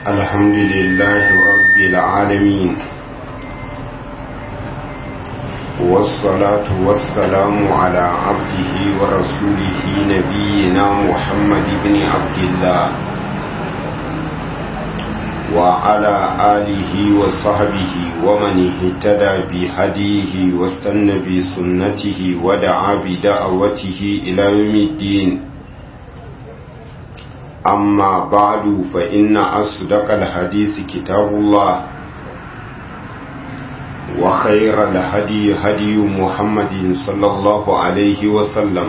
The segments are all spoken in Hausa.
الحمد لله رب العالمين والصلاة والسلام على عبده ورسوله نبينا محمد بن عبد الله وعلى آله وصحبه ومن اهتدى بهديه واستنى بسنته ودعا بدعوته إلى يوم الدين أما بعد فإن أصدق الحديث كتاب الله وخير الهدي هدي محمد صلى الله عليه وسلم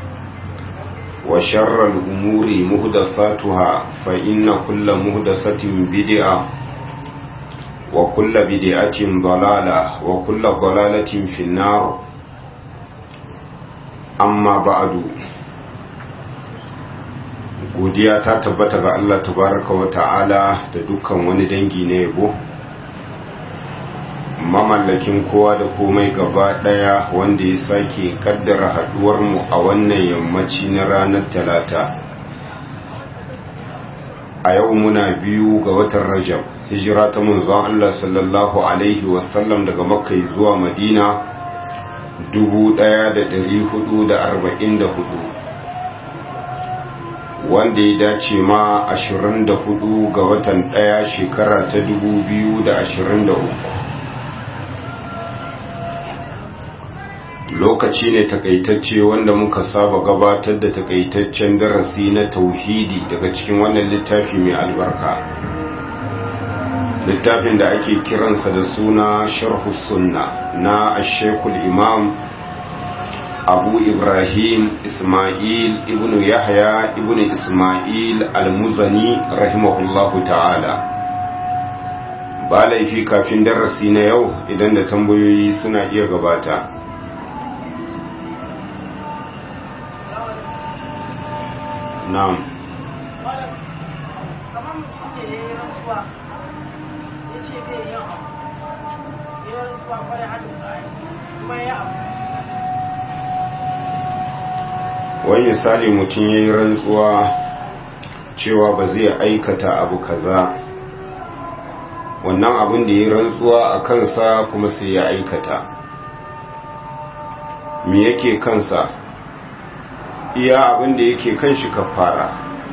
وشر الأمور مهدثاتها فإن كل مهدثة بدعة وكل بدعة ضلالة وكل ضلالة في النار أما بعد godiya ta tabbata ga Allah tabaraka wa ta'ala da dukkan wani dangi na yabo mamallakin kowa da komai gaba daya wanda ya sake kaddara haduwar mu a wannan yammaci na ranar talata a yau muna biyu ga watan rajab hijira ta manzon Allah sallallahu alaihi wasallam daga makka zuwa madina 1444 wanda ya dace ma 24 ga watan ɗaya shekara ta 2023 lokaci ne takaitacce wanda muka saba gabatar da takaitaccen darasi na tauhidi daga cikin wannan littafi mai albarka littafin da ake kiransa da suna sharhu sunna na ashekul imam abu ibrahim ismail ibnu yahya ibnu ismail al-muzani rahimahullahu ta'ala ba laifi kafin darasi na yau idan da tambayoyi suna iya gabata na'am wani misali mutum ya yi rantsuwa cewa ba zai aikata abu kaza wannan abin da ya yi rantsuwa a kansa kuma sai ya aikata me yake kansa iya abin da yake kan shi kafara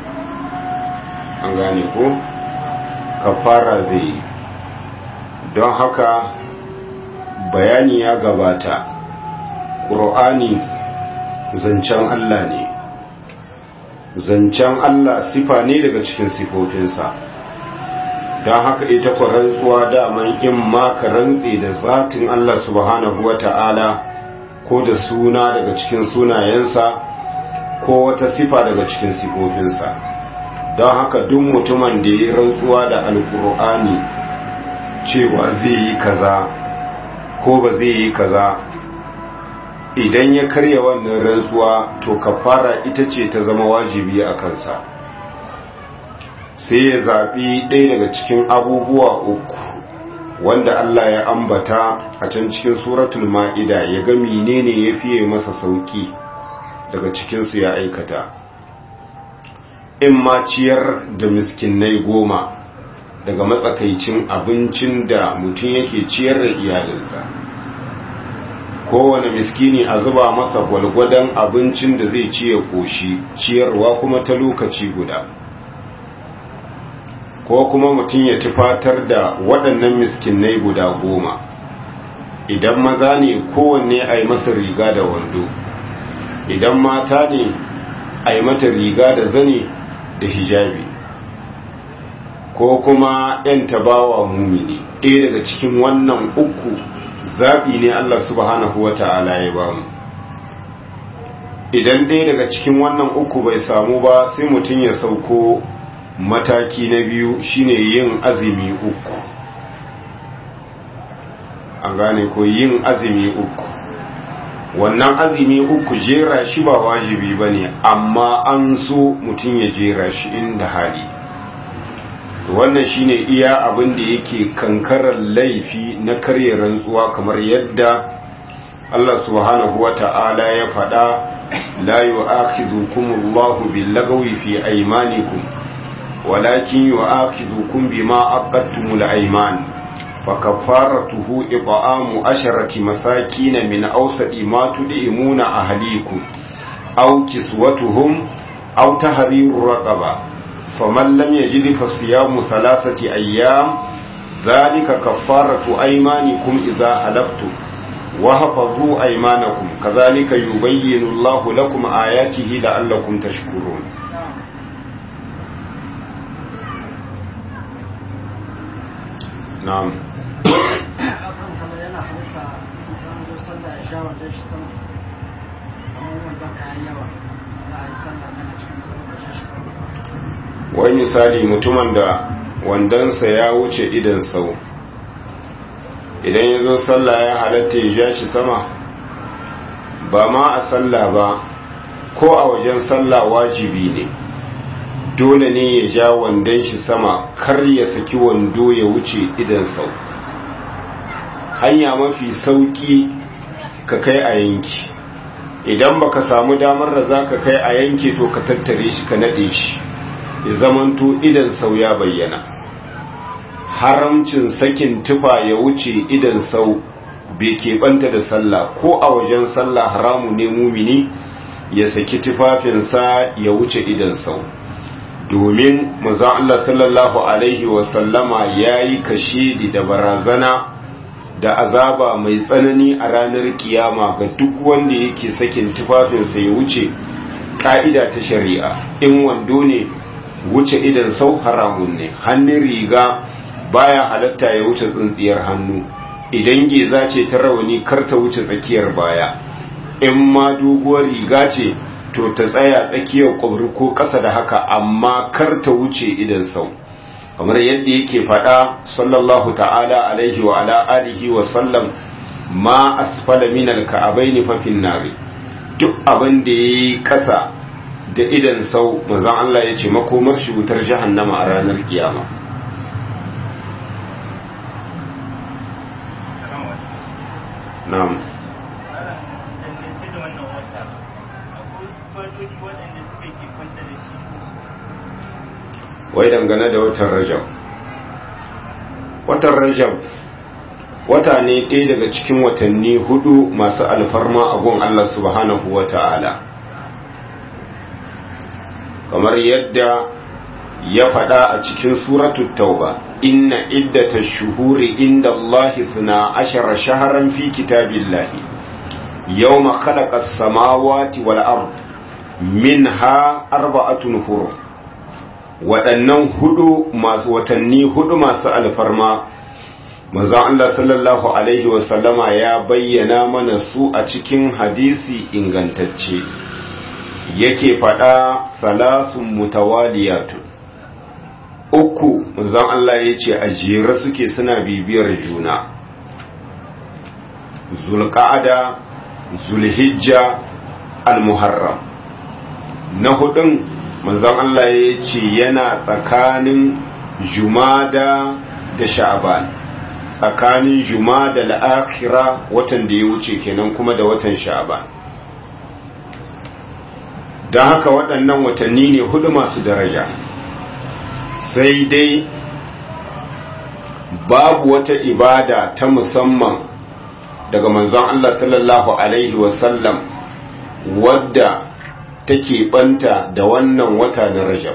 an gane ko kafara zai yi don haka bayani ya gabata ƙur'ani zancen Allah ne zancen Allah sifa ne daga cikin sifofinsa don haka ita ku rantsuwa daman in ma ka rantse da zatin Allah subhanahu wa ta'ala ko da suna daga cikin sunayensa ko wata sifa daga cikin sifofinsa don haka duk mutumin da ya rantsuwa da alkur'ani cewa zai yi kaza ko ba zai yi kaza idan ya karya wannan rantsuwa to kafara ita ce ta zama wajibi a kansa sai ya zaɓi ɗaya daga cikin abubuwa uku wanda Allah ya ambata a can cikin suratul ma'ida ya ga menene ya fiye masa sauki daga cikinsu ya aikata in ma ciyar da miskinai goma daga matsakaicin abincin da mutum yake ciyar da iyalinsa kowane miskini a zuba masa gwalgwadon abincin da zai ciye koshi ciyarwa kuma ta lokaci guda ko kuma mutum ya tufatar da waɗannan miskinai guda goma idan maza ne kowanne a yi masa riga da wando idan mata ne a yi mata riga da zane da hijabi ko kuma 'yan tabawa mumini ɗaya daga cikin wannan uku zaɓi ne Allah subhanahu wa ta'ala ya ba mu idan ɗaya daga cikin wannan uku bai samu ba sai mutum ya sauko mataki na biyu shine yin azumi uku an gane ko yin azumi uku wannan azumi uku jera shi ba wajibi ba ne amma an so mutum ya jera shi inda hali wannan shine iya abin da yake kankarar laifi na karye rantsuwa kamar yadda Allah subhanahu wa ta'ala ya faɗa la yu'akhidhukum Allahu bil-lagwi fi aymanikum walakin yu'akhizukum bima aqadtumul ayman فكفارته إطعام عشرة مساكين من أوسط ما تدعمون أهليكم أو كسوتهم أو تحرير رقبة فمن لم يجد فصيام ثلاثة أيام ذلك كفارة أيمانكم إذا حلفتم وحفظوا أيمانكم كذلك يبين الله لكم آياته لعلكم تشكرون نعم wai misali mutumin da wandonsa ya wuce idan sau idan ya zo sallah ya halatta ya ja shi sama ba ma a sallah ba ko a wajen sallah wajibi ne dole ne ya ja wandon shi sama kar ya saki wando ya wuce idan sau hanya mafi sauki ka kai a yanki idan baka samu damar da za ka kai a yanke to ka tattare shi ka nade shi ya zamanto idan sau ya bayyana haramcin sakin tufa ya wuce idan sau bai keɓanta da sallah ko a wajen sallah haramu ne mumini ya saki tufafinsa ya wuce idan sau domin manzon Allah sallallahu alaihi wasallama ya yi kashedi da barazana da azaba mai tsanani a ranar kiyama ga duk wanda yake sakin tufafinsa ya wuce ka'ida ta shari'a in wando ne wuce idan sau haramun ne hannun riga baya halatta ya wuce tsintsiyar hannu idan geza ce ta rawani kar ta wuce tsakiyar baya in ma doguwar riga ce to ta tsaya tsakiyar kwabri ko ƙasa da haka amma kar ta wuce idan sau kamar yadda yake faɗa sallallahu ta'ala alaihi wa ala alihi wa sallam ma asfala min alka'abaini fa fin nari duk abin da yayi ƙasa da idan sau manzon Allah ya ce makomar shi wutar jahannama a ranar kiyama na'am wai dangane da watan rajab watan rajab wata ne ɗaya daga cikin watanni hudu masu alfarma a gun Allah subhanahu wa ta'ala kamar yadda ya faɗa a cikin suratul tauba inna iddata shuhuri inda Allahi suna ashara shaharan fi kitabillahi yawma khalaqa as-samawati wal ard minha arba'atun hurum waɗannan hudu masu watanni hudu masu alfarma manzon Allah sallallahu alaihi wasallama ya bayyana mana su a cikin hadisi ingantacce yake faɗa salasun mutawaliyatun uku manzon Allah ya ce a jere suke suna bibiyar juna zulqa'ada zulhijja almuharram na hudun manzon Allah ya ce yana tsakanin jumada da sha'ban tsakanin jumada al'akhira watan da ya wuce kenan kuma da watan sha'ban don haka waɗannan watanni ne hudu masu daraja sai dai babu wata ibada ta musamman daga manzon Allah sallallahu Alaihi wasallam wadda take banta da wannan wata na rajab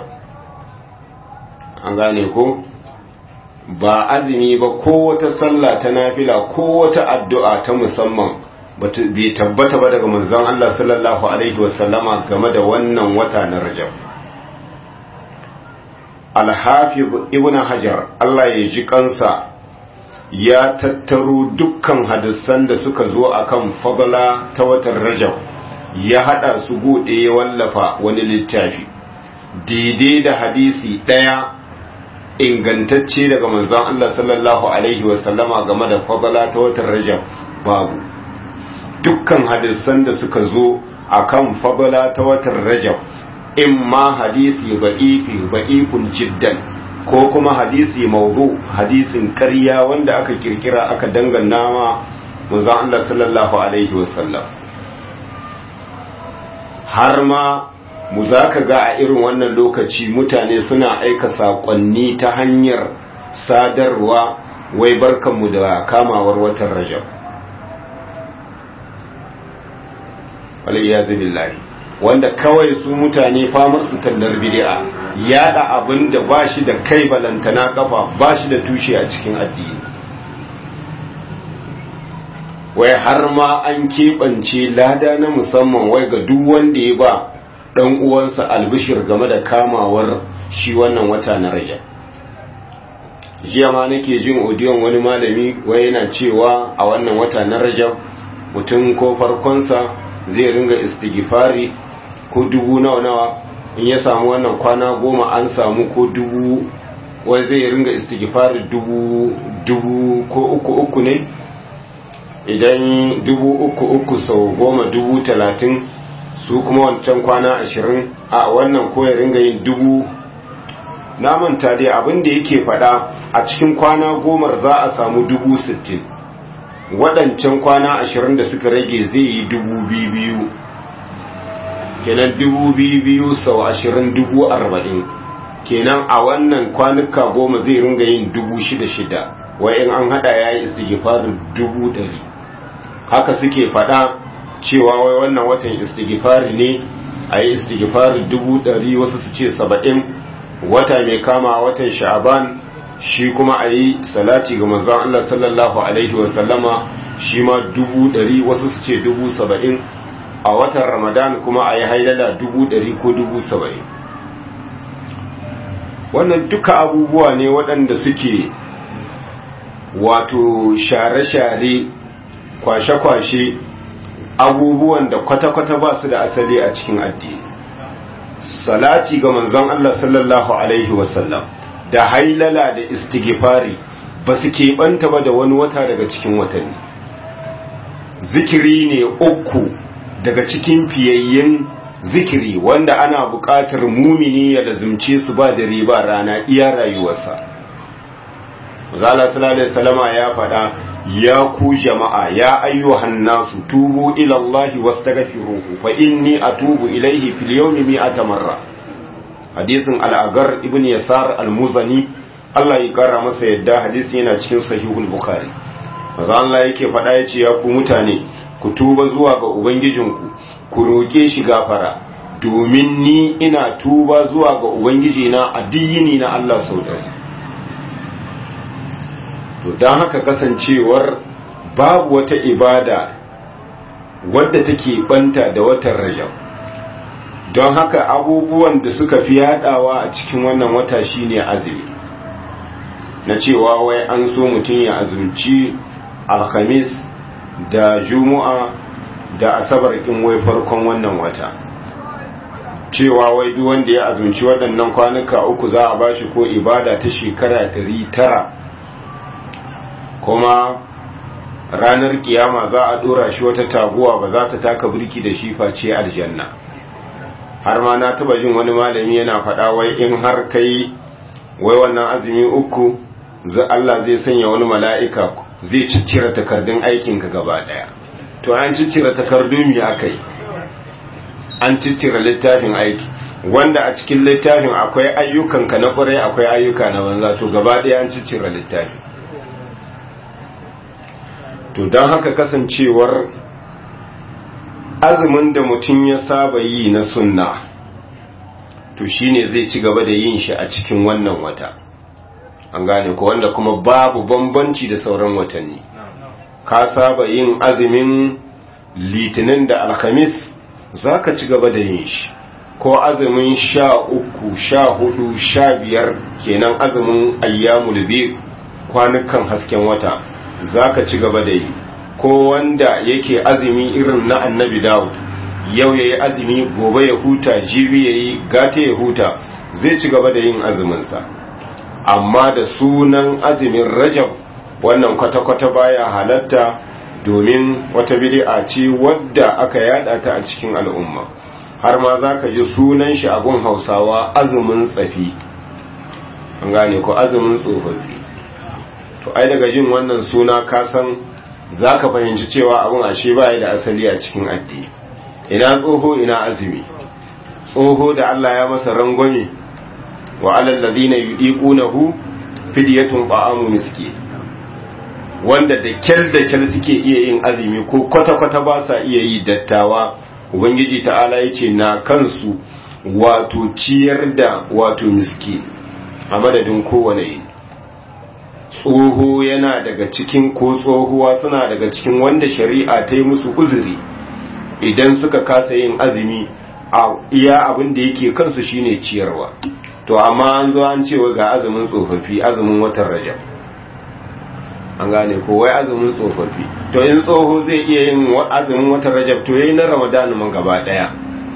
an gane ko ba azumi ba ko wata sallah ta nafila ko wata addu'a ta musamman bai tabbata ba daga manzon Allah sallallahu alaihi wasallama game da wannan wata na rajab al-hafiz ibn hajar Allah ya ji kansa ya tattaro dukkan hadisan da suka zo akan fadla ta watan rajab ya hada su bude ya wallafa wani littafi daidai da hadisi daya ingantacce daga manzon Allah sallallahu alaihi wasallama game da fadla ta watan rajab babu dukkan hadisan da suka zo akan fadla ta watan rajab in ma hadisi ba'ifi ba'ifun jiddan ko kuma hadisi maudu hadisin ƙarya wanda aka kirkira aka dangana ma manzon Allah sallallahu alaihi wasallam har ma mu za ka ga a irin wannan lokaci mutane suna aika saƙonni ta hanyar sadarwa wai barkanmu da kamawar watan rajab waliyyazu billahi wanda kawai su mutane famar su tallar bid'a yada abin da ba shi da kai balantana kafa ba shi da tushe a cikin addini wai har ma an keɓance lada na musamman wai ga duk wanda ya ba ɗan uwansa albishir game da kamawar shi wannan wata na rajab jiya ma nake jin odiyon wani malami wai yana cewa a wannan wata na rajab mutum ko farkonsa zai ringa istighfari ko dubu nawa nawa in ya samu wannan kwana goma an samu ko dubu wai zai ringa istighfari dubu dubu ko uku uku ne idan dubu uku uku sau goma dubu talatin su kuma wancan kwana ashirin a wannan ko ya ringa yin dubu na manta dai abin da yake fada a cikin kwana gomar za a samu dubu sittin waɗancan kwana ashirin da suka rage zai yi dubu biyu kenan dubu biyu sau ashirin dubu arba'in kenan a wannan kwanuka goma zai ringa yin dubu shida shida wai in an hada ya yi istigifarin dubu ɗari haka suke faɗa cewa wai wannan watan istighfari ne a yi istighfari dubu ɗari wasu su ce saba'in wata mai kama watan sha'aban shi kuma a yi salati ga manzon Allah sallallahu alaihi wasallama shi ma dubu ɗari wasu su ce dubu saba'in a watan ramadan kuma a yi hailala dubu ɗari ko dubu saba'in wannan duka abubuwa ne waɗanda suke wato share-share kwashe-kwashe abubuwan da kwata-kwata ba su da asali a cikin addini salati ga manzon Allah sallallahu alaihi wasallam da hailala da istighfari ba su keɓanta ba da wani wata daga cikin watanni zikiri ne uku daga cikin fiyayyen zikiri wanda ana buƙatar mumini ya lazimce su ba da riba rana iya rayuwarsa Zala sallallahu alaihi wasallama ya faɗa ya ku jama'a ya ayyuhan nasu tubu ila Allah wastaghfiruhu fa inni atubu ilayhi fil yawmi mi'ata marra hadisin al-agar ibn yasar al-muzani Allah ya kara masa yadda hadisi yana cikin sahihul bukhari maza Allah yake faɗa yace ya ku mutane ku tuba zuwa ga ubangijinku ku roke shi gafara domin ni ina tuba zuwa ga ubangijina addini na Allah sau ɗari to don haka kasancewar babu wata ibada wadda take banta da watan rajab don haka abubuwan da suka fi yadawa a cikin wannan wata shine azumi na cewa wai an so mutum ya azumci alhamis da juma'a da asabar in wai farkon wannan wata cewa wai duk wanda ya azumci waɗannan kwanuka uku za a bashi ko ibada ta shekara tara. kuma ranar kiyama za a dora shi wata taguwa ba za ta taka birki da shi face aljanna har ma na taba jin wani malami yana faɗa wai in har kai wai wannan azumi uku Allah zai sanya wani mala'ika zai ciccire takardun aikinka gaba ɗaya to an ciccire takardun mi aka yi an ciccire littafin aiki wanda a cikin littafin akwai ayyukanka na ƙwarai akwai ayyuka na banza to gaba ɗaya an ciccire littafin to don haka kasancewar azumin da mutum ya saba yi na sunna to shine zai ci gaba da yin shi a cikin wannan wata an gane ko wanda kuma babu bambanci da sauran watanni ka saba yin azumin litinin da alhamis za ka ci gaba da yin shi ko azumin sha uku sha hudu sha biyar kenan azumin ayyamul biyu kwanukan hasken wata za ka ci gaba da yi ko wanda yake azumi irin na annabi dawud yau ya yi azumi gobe ya huta jibi ya yi gata ya huta zai ci gaba da yin azuminsa amma da sunan azumin rajab wannan kwata-kwata baya halatta domin wata bid'a ce wadda aka yada ta a cikin al'umma har ma za ka ji sunan shi abun hausawa azumin tsafi an gane ko azumin tsofaffi to ai daga jin wannan suna ka san za ka fahimci cewa abin ashe ba da asali a cikin addini ina tsoho ina azumi tsoho da Allah ya masa rangwame wa alal ladina yudiqunahu fidyatun ta'amu miskin wanda da kyal da kyal suke iya yin azumi ko kwata-kwata ba sa iya yi dattawa ubangiji ta'ala ya ce na kansu wato ciyar da wato miski a madadin kowane yi tsoho yana daga cikin ko tsohuwa suna daga cikin wanda shari'a ta yi musu uzuri idan suka kasa yin azumi a iya abin da yake kansu shine ciyarwa to amma an zo an cewa ga azumin tsofaffi azumin watan rajab an gane ko wai azumin tsofaffi to in tsoho zai iya yin azumin watan rajab to yayi na ramadan man gaba daya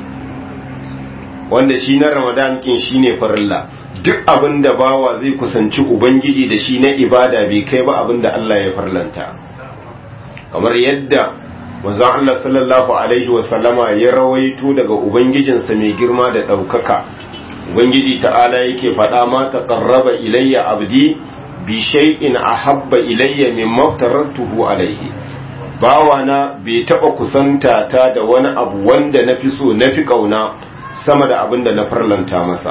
wanda shi na ramadan kin shine farilla duk abin da bawa zai kusanci ubangiji da shi na ibada bai kai ba abin da Allah ya farlanta kamar yadda manzon Allah sallallahu alaihi wa sallama ya rawaito daga ubangijinsa mai girma da daukaka ubangiji ta'ala yake faɗa ma taqarraba ilayya abdi bi shay'in ahabba ilayya mimma aftaratuhu alayhi bawana bai taba kusanta ta da wani abu wanda nafi so nafi kauna sama da abin da na farlanta masa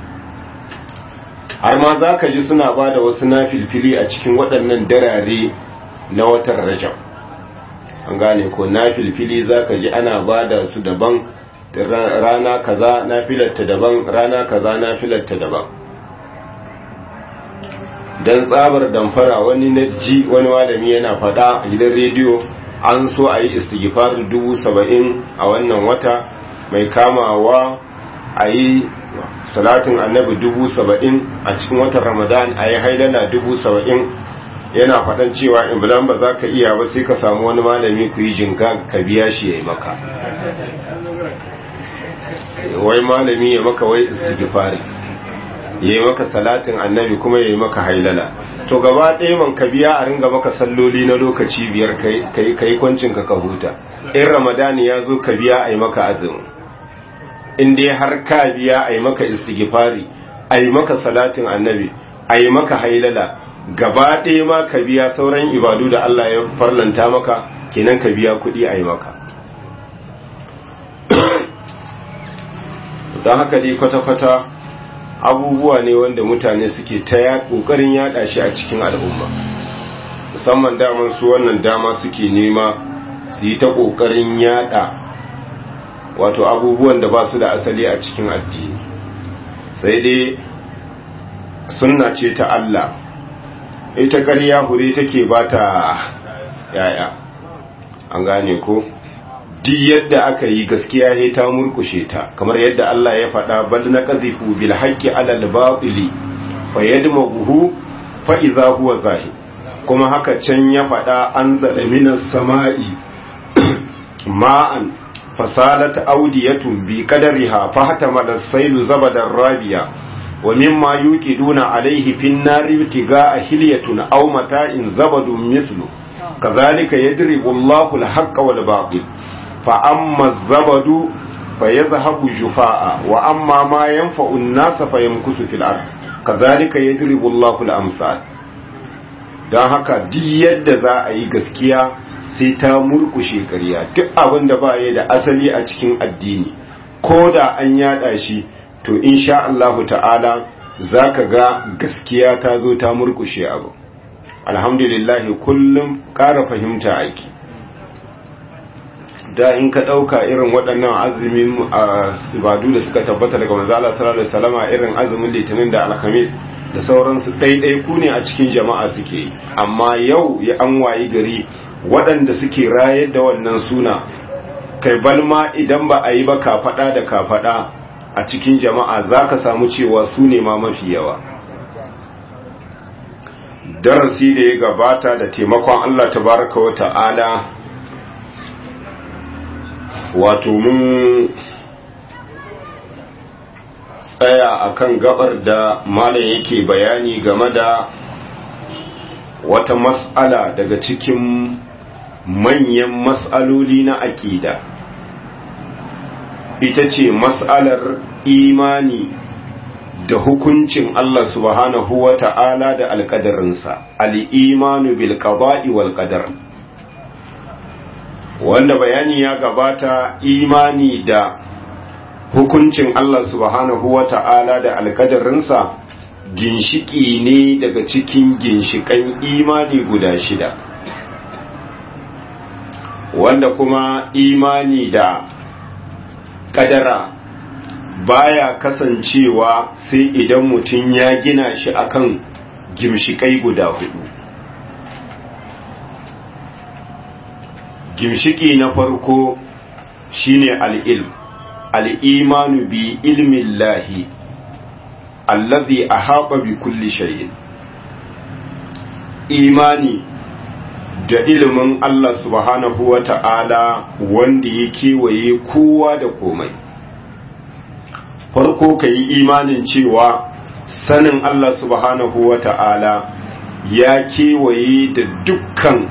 har ma za ka ji suna ba da wasu nafilfili a cikin waɗannan darare na watan rajab an gane ko nafilfili za ka ji ana ba da su daban rana kaza nafilarta daban rana kaza nafilarta daban don tsabar damfara wani na ji wani malami yana faɗa a gidan rediyo an so a yi istighfar dubu saba'in a wannan wata mai kamawa a yi salatin annabi dubu saba'in a cikin watan ramadan a yi haidana dubu saba'in yana faɗan cewa in bulan ba za ka iya ba sai ka samu wani malami ku yi jinka ka biya shi ya yi maka wai malami ya maka wai istighfari ya yi maka salatin annabi kuma ya yi maka hailala to gaba ɗaya man ka biya a ringa maka salloli na lokaci biyar ka yi kwancinka ka huta in ramadani ya zo ka biya a yi maka azumi in dai har ka biya a yi maka istighfari a yi maka salatin annabi a yi maka hailala gaba ɗaya ma ka biya sauran ibadu da Allah ya farlanta maka kenan ka biya kuɗi a yi maka don haka dai kwata-kwata abubuwa ne wanda mutane suke ta ƙoƙarin yaɗa shi a cikin al'umma musamman daman su wannan dama suke nema su yi ta ƙoƙarin yaɗa wato abubuwan da ba su da asali a cikin addini sai dai sunna ce ta Allah ita ƙarya hure take ba ta yaya an gane ko duk yadda aka yi gaskiya he ta murkushe ta kamar yadda Allah ya faɗa bal na qazifu bil haqqi ala al batili fa yadmaghu fa idza huwa zahid kuma haka can ya faɗa an zada minas sama'i ma'an fasalat audiyatun bi qadariha fahtama as-sailu zabadan rabiya wa mimma yuqiduna alayhi fin nari ibtigaa hilyatun aw mata'in zabadun mislu kadhalika yadribu Allahu al-haqqa wal batil fa amma az-zabadu fayadhhabu jufaa wa amma ma yanfa'u an-nasa fayamkusu fil ard kadhalika yadribu Allahu al-amsal dan haka duk yadda za a yi gaskiya sai ta murkushe ƙarya duk abin da ba ya da asali a cikin addini ko da an yada shi to insha Allahu ta'ala za ka ga gaskiya ta zo ta murkushe abu alhamdulillah kullum ƙara fahimta aiki da in ka ɗauka irin waɗannan azumin ibadu da suka tabbata daga manzala sallallahu alaihi wasallama irin azumin litinin da alhamis da sauransu ɗaiɗai ku ne a cikin jama'a suke yi amma yau ya an wayi gari waɗanda suke rayar da wannan suna kai balma idan ba a yi ba kafaɗa da kafaɗa a cikin jama'a za ka samu cewa su ne ma mafi yawa darasi da ya gabata da taimakon Allah tabaraka wa ta'ala wato mun tsaya akan gabar da malam yake bayani game da wata mas'ala daga cikin manyan mas'aloli na aƙida ita ce mas'alar imani da hukuncin Allah subhanahu wa ta'ala da alƙadarinsa al'imanu bil qada'i wal qadar wanda bayani ya gabata imani da hukuncin Allah subhanahu wa ta'ala da alkadarinsa ginshiki ne daga cikin ginshikan imani guda shida wanda kuma imani da kadara baya kasancewa sai idan mutum ya gina shi akan gimshikai guda hudu gimshiki na farko shine al'ilm al'imanu bi ilmin lahi allazi a haɓa bi kulli shayin imani da ilimin Allah subhanahu wa ta'ala wanda ya kewaye kowa da komai farko ka yi imanin cewa sanin Allah subhanahu wa ta'ala ya kewaye da dukkan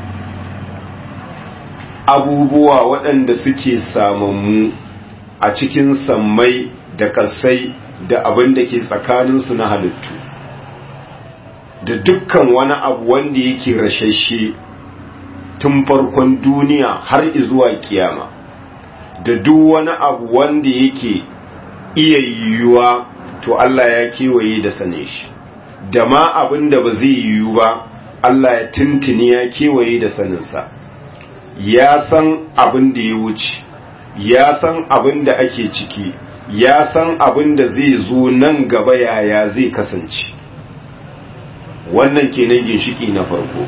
abubuwa waɗanda suke samammu a cikin sammai da ƙasai da abin da ke tsakaninsu na halittu da dukkan wani abu wanda yake rashashe tun farkon duniya har zuwa kiyama da duk wani abu wanda yake iya yiwuwa to Allah ya kewaye da sane shi da ma abin da ba zai yiwu ba Allah ya tuntuni ya kewaye da saninsa ya san abin da ya wuce ya san abin da ake ciki ya san abin da zai zo nan gaba yaya zai kasance wannan kenan ginshiki na farko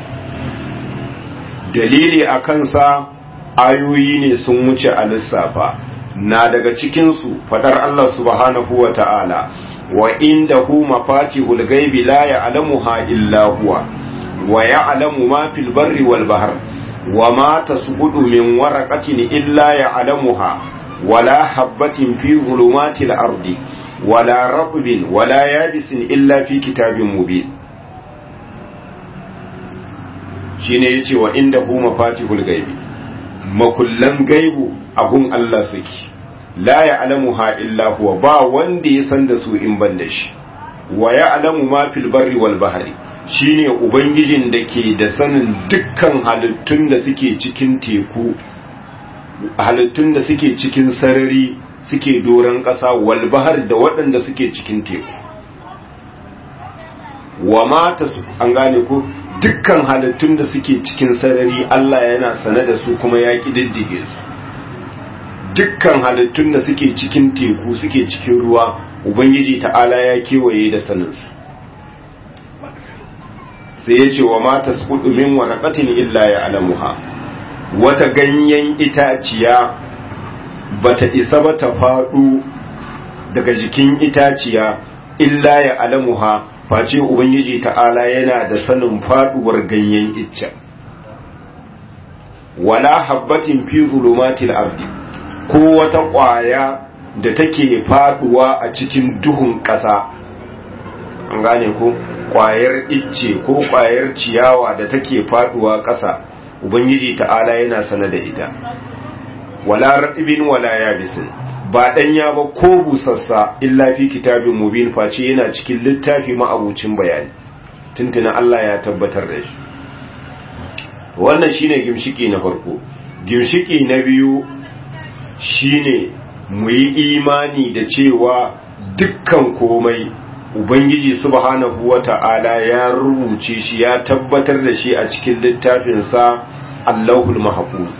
dalili a kansa ayoyi ne sun wuce a lissafa na daga cikinsu fadar Allah subhanahu wa ta'ala wa inda hu mafatihul gaibi la ya'lamuha illa huwa wa ya'lamu ma fil barri wal bahr wa ma tasqutu min waraqatin illa ya'lamuha wala habatin fi zulumatil ardi wala ratbin wala yabisin illa fi kitabin mubin shine yace wa inda hu mafatihul gaibi makullan gaibu abun Allah suke la ya'lamuha illa huwa ba wanda ya san da su in ban da shi wa ya'lamu ma fil barri wal bahri shine ubangijin da ke da sanin dukkan halittun da suke cikin teku halittun da suke cikin sarari suke doron ƙasa wal bahar da waɗanda suke cikin teku wa mata su an gane ko dukkan halittun da suke cikin sarari Allah yana sane da su kuma ya ƙididdige su dukkan halittun da suke cikin teku suke cikin ruwa ubangiji ta'ala ya kewaye da saninsu sai ya ce wa mata su min waraqatin illa ya alamuha wata ganyen itaciya bata isa ba ta faɗo daga jikin itaciya illa ya alamuha face ubangiji ta'ala yana da sanin faduwar ganyen icce wala habbatin fi zulumatil ardi ko wata ƙwaya da take faduwa a cikin duhun ƙasa an gane ko ƙwayar icce ko ƙwayar ciyawa da take faduwa ƙasa ubangiji ta'ala yana sana da ita wala ratibin wala yabisin ba ɗanya ba ko busassa illa fi kitabin mubin face yana cikin littafi ma'abucin bayani tuntuna Allah ya tabbatar da shi wannan shine gimshiki na farko gimshiki na biyu shine mu yi imani da cewa dukkan komai ubangiji subhanahu wata'ala ya rubuce shi ya tabbatar da shi a cikin littafinsa Allahul Mahfuz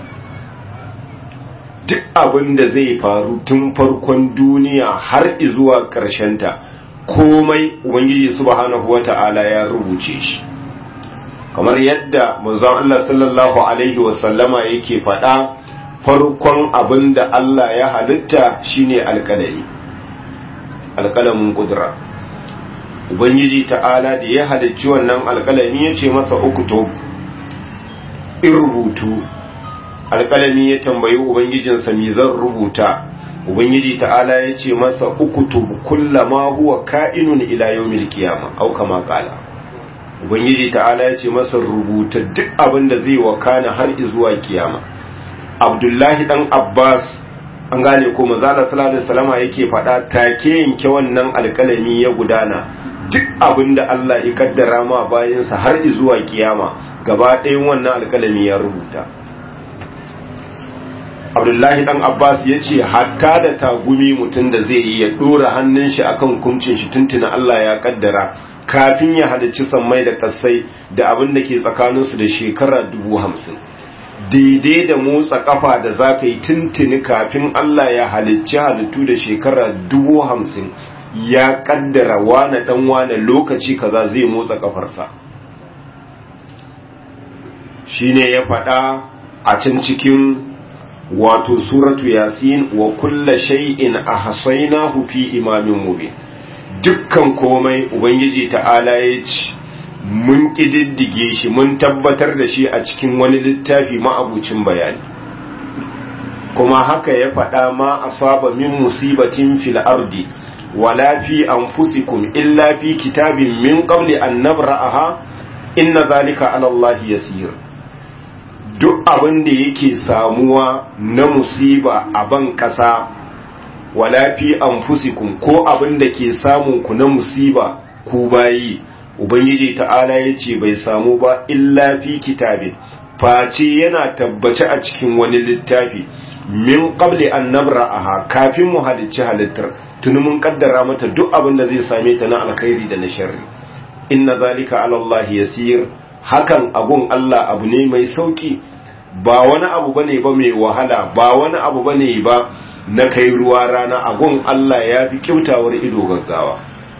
duk abin da zai faru tun farkon duniya har zuwa ta komai ubangiji subhanahu wata'ala ya rubuce shi kamar yadda manzon Allah sallallahu alaihi wasallama yake faɗa farkon abin da Allah ya halitta shine alƙalami alƙalamin kudura ubangiji ta'ala da ya halicci wannan alƙalami ya ce masa ukutub in rubutu alƙalami ya tambayi ubangijinsa mi zan rubuta ubangiji ta'ala ya ce masa ukutub kullama huwa ka'inun ila yawmil qiyama au kama qala ubangiji ta'ala ya ce masa rubuta duk abin da zai wakana har zuwa kiyama abdullahi dan abbas an gane ko manzala sallallahu alaihi wasallama yake faɗa take yanke wannan alƙalami ya gudana duk abin da Allah ya kaddara ma bayansa har zuwa kiyama gaba ɗayan wannan alƙalami ya rubuta abdullahi dan abbas ya ce hatta da tagumi mutum da zai yi ya dora hannun shi akan kumcin shi tuntuna allah ya kaddara kafin ya halicci sammai da kasai da abin da ke tsakaninsu da shekara dubu hamsin daidai da motsa kafa da za ka yi tuntuni kafin allah ya halicci halittu da shekara dubu hamsin ya kaddara wane dan wane lokaci kaza zai motsa kafarsa shine ya faɗa a can cikin wato suratu yasin wa kulla shay'in ahsaynahu fi imamin mubin dukkan komai ubangiji ta'ala ya ce mun kididdige shi mun tabbatar da shi a cikin wani littafi ma'abucin bayani kuma haka ya faɗa ma asaba min musibatin fil ardi wala fi anfusikum illa fi kitabin min qabli an nabra'aha inna zalika ala Allah yasir duk abin da yake samuwa na musiba a ban ƙasa wala fi anfusikum ko abin da ke samun ku na musiba ku bayi ubangiji ta'ala ya ce bai samu ba illa fi kitabin face yana tabbace a cikin wani littafi min qabli an nabra'aha kafin mu halicci halittar tuni mun kaddara mata duk abin da zai same ta na alkhairi da na sharri inna zalika ala Allah yasir hakan abun Allah abu ne mai sauki ba wani abu bane ba mai wahala ba wani abu bane ba na kai ruwa rana agun Allah ya fi kyautawar ido gaggawa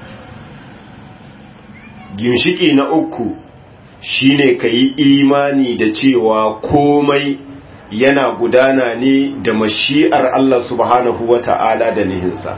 ginshiki na uku shine ka yi imani da cewa komai yana gudana ne da mashi'ar Allah subhanahu wa ta'ala da nihinsa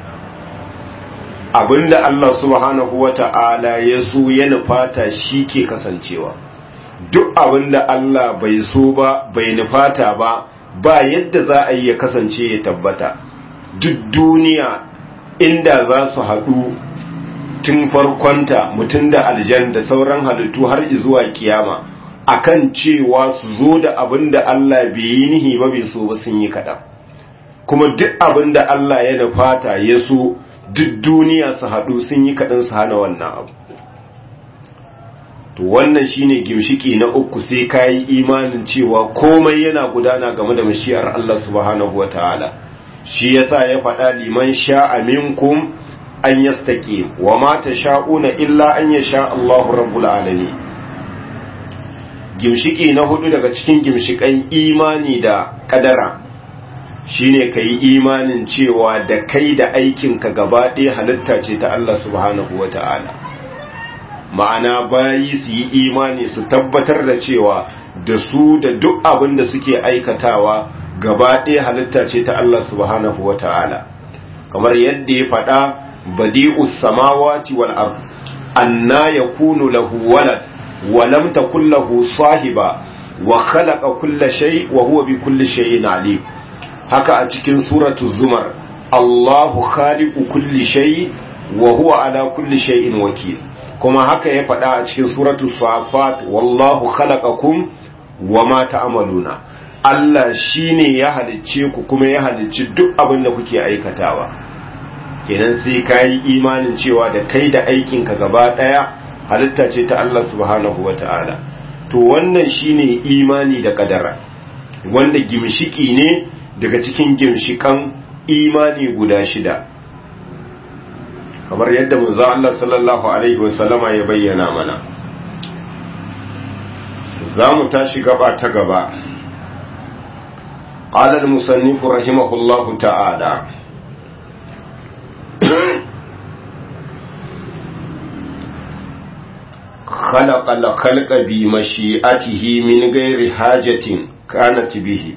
abinda Allah subhanahu wa ta'ala ya so ya nufata shi ke kasancewa duk abinda Allah bai so ba bai nufata ba ba yadda za a yi ya kasance ya tabbata duk duniya inda za su haɗu tun farkonta mutum da aljan da sauran halittu har zuwa kiyama akan cewa su zo da abin da Allah bai yi nihi ba bai so ba sun yi kaɗan kuma duk abin da Allah ya nufata ya so duk duniya su haɗu sun yi kaɗan su hana wannan abu to wannan shine gimshiki na uku sai ka yi imanin cewa komai yana gudana game da mashiyar Allah subhanahu wataala shi yasa ya faɗa liman sha'a minkum an yastaqim wa ma tasha'una illa an yasha Allahu rabbul alamin gimshiki na hudu daga cikin gimshikan imani da kadara shine kai imanin cewa da kai da aikinka gaba ɗaya halitta ce ta Allah subhanahu wataala ma'ana bayi su yi imani su tabbatar da cewa da su da duk abin da suke aikatawa gaba ɗaya halitta ce ta Allah subhanahu wa ta'ala kamar yadda ya faɗa badi'us samawati wal ard anna yakunu lahu walad wa lam takul lahu sahiba wa khalaqa kulla shay wa huwa bi kulli shay'in alim haka a cikin suratu zumar Allahu khaliqu kulli shay wa huwa ala kulli shay'in wakil kuma haka ya faɗa a cikin suratu safat wallahu khalaqakum wama ta'maluna Allah shine ya halicce ku kuma ya halicci duk abin da kuke aikatawa kenan sai kai imanin cewa da kai da aikin ka gaba daya halitta ce ta Allah subhanahu wataala to wannan shine imani da kadara wanda gimshiki ne daga cikin gimshikan imani guda shida kamar yadda manzo Allah sallallahu alaihi wasallama ya bayyana mana zamu tashi gaba ta gaba qala al-musannif rahimahullahu ta'ala خلق الخلق بمشيئته من غير حاجة كانت به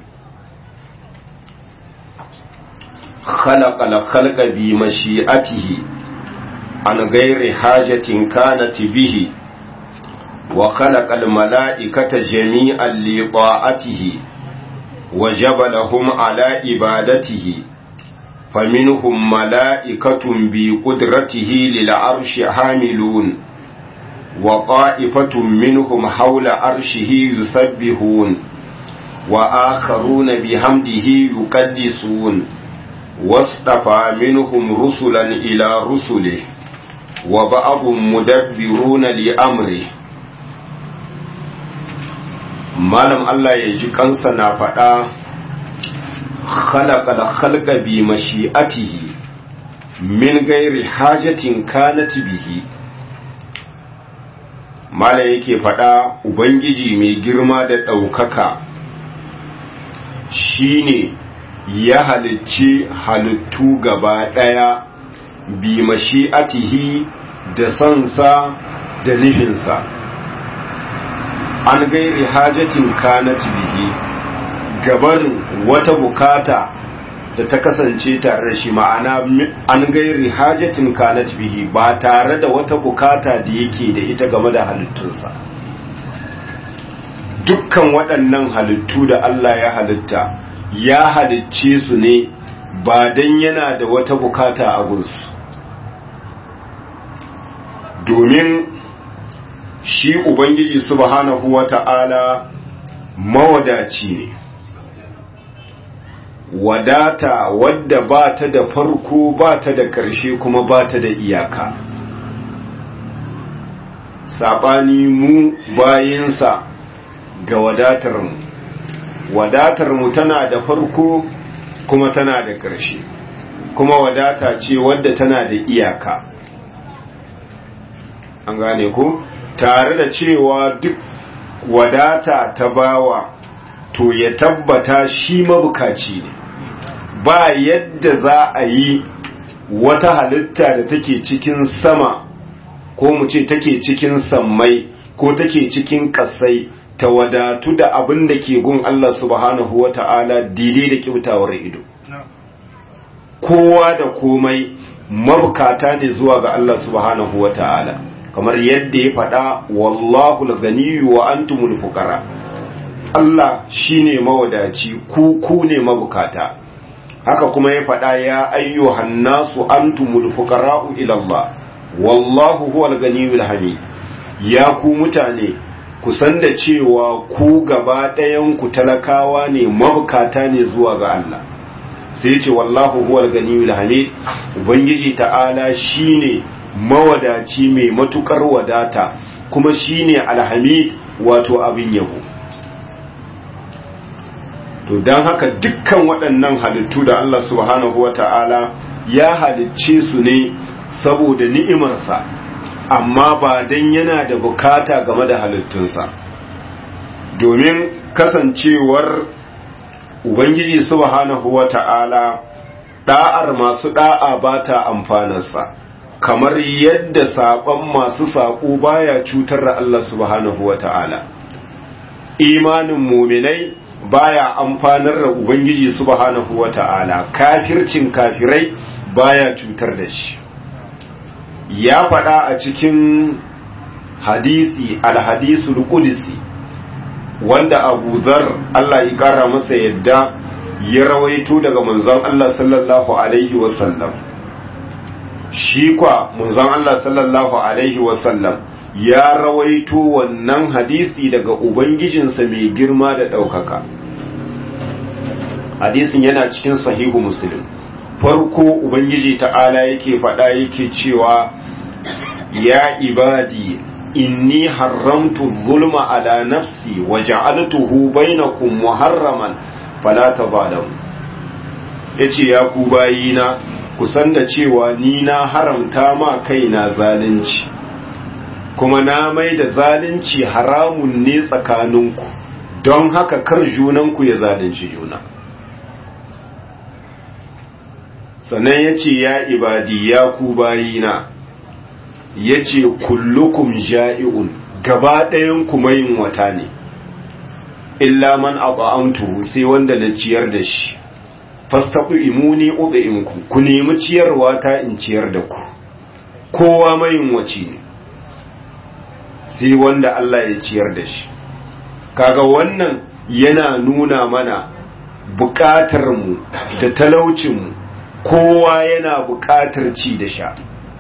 خلق الخلق بمشيئته عن غير حاجة كانت به وخلق الملائكة جميعا لطاعته وجبلهم على عبادته فمنهم ملائكة بقدرته للعرش حاملون وطائفة منهم حول عرشه يسبحون وآخرون بحمده يقدسون واصطفى منهم رسلا إلى رسله وبعض مدبرون لأمره malam Allah ya ji kansa na faɗa khalaqa khalqa bi mashi'atihi min gairi hajatin kanat bihi mala yake faɗa ubangiji mai girma da ɗaukaka shine ya halicci halittu gaba ɗaya bi mashi'atihi da sansa da nufinsa an gairi hajatin kanat bihi gabarin wata bukata da ta kasance tare da shi ma'ana an gairi hajatin kanat bihi ba tare da wata bukata da yake da ita game da halittunsa dukkan waɗannan halittu da Allah ya halitta ya halicce su ne ba don yana da wata bukata a gunsu domin shi ubangiji subhanahu wata'ala mawadaci ne wadata wadda ba ta da farko ba ta da ƙarshe kuma ba ta da iyaka saɓani mu bayinsa ga wadatarmu wadatarmu tana da farko kuma tana da ƙarshe kuma wadata ce wadda tana da iyaka an gane ku tare da cewa duk wadata ta bawa to ya tabbata shi mabukaci ne ba yadda za a yi wata halitta da take cikin sama ko mu ce take cikin sammai ko take cikin kasai ta wadatu da abin da ke gun Allah subhanahu wa ta'ala daidai da kyautawar ido kowa da komai mabukata ne zuwa ga Allah subhanahu wa ta'ala kamar yadda ya faɗa wallahu al-ganiyyu wa antumul fuqara Allah shine mawadaci ku ku ne mabukata haka kuma ya faɗa ya ayyuhan nasu antumul fuqara'u ila Allah wallahu huwal ganiyul hamid ya ku mutane ku san da cewa ku gaba ɗayan ku talakawa ne mabukata ne zuwa ga Allah sai ce wallahu huwal ganiyul hamid ubangiji ta'ala shine mawadaci mai matukar wadata kuma shine alhamid wato abin yabo to don haka dukkan waɗannan halittu da Allah subhanahu wata'ala ya halicce su ne saboda ni'imarsa amma ba don yana da bukata game da halittunsa domin kasancewar ubangiji subhanahu wata'ala da'ar masu da'a ba ta amfanarsa kamar yadda saƙon masu saƙo baya cutar da Allah subhanahu wata'ala imanin muminai baya amfanar da ubangiji subhanahu wata'ala kafircin kafirai baya cutar da shi ya faɗa a cikin hadisi alhadisul qudsi wanda Abu Dharr Allah ya kara masa yadda ya rawaito daga manzon Allah sallallahu alaihi wasallam shi kwa manzon Allah sallallahu alaihi wasallam ya rawaito wannan hadisi daga ubangijinsa mai girma da ɗaukaka hadisin yana cikin sahihu muslim farko ubangiji ta'ala yake faɗa yake cewa ya ibadi inni haramtu zulma ala nafsi wa ja'altuhu bainakum muharraman fala tazalamu yace ya ku bayina ku san da cewa ni na haramta ma kaina zalunci kuma na mai da zalunci haramun ne tsakaninku don haka kar junanku ya zalunci juna sannan ya ce ya ibadi ya ku bayina ya ce kullukum ja'i'un gaba ɗayanku mayin wata ne illa man at'amtuhu sai wanda na ciyar da shi fastaqu imuni ud'imku ku nemi ciyarwa ta in ciyar da ku kowa mayin wace ne sai wanda Allah ya ciyar da shi kaga wannan yana nuna mana buƙatar mu da talaucin mu kowa yana buƙatar ci da sha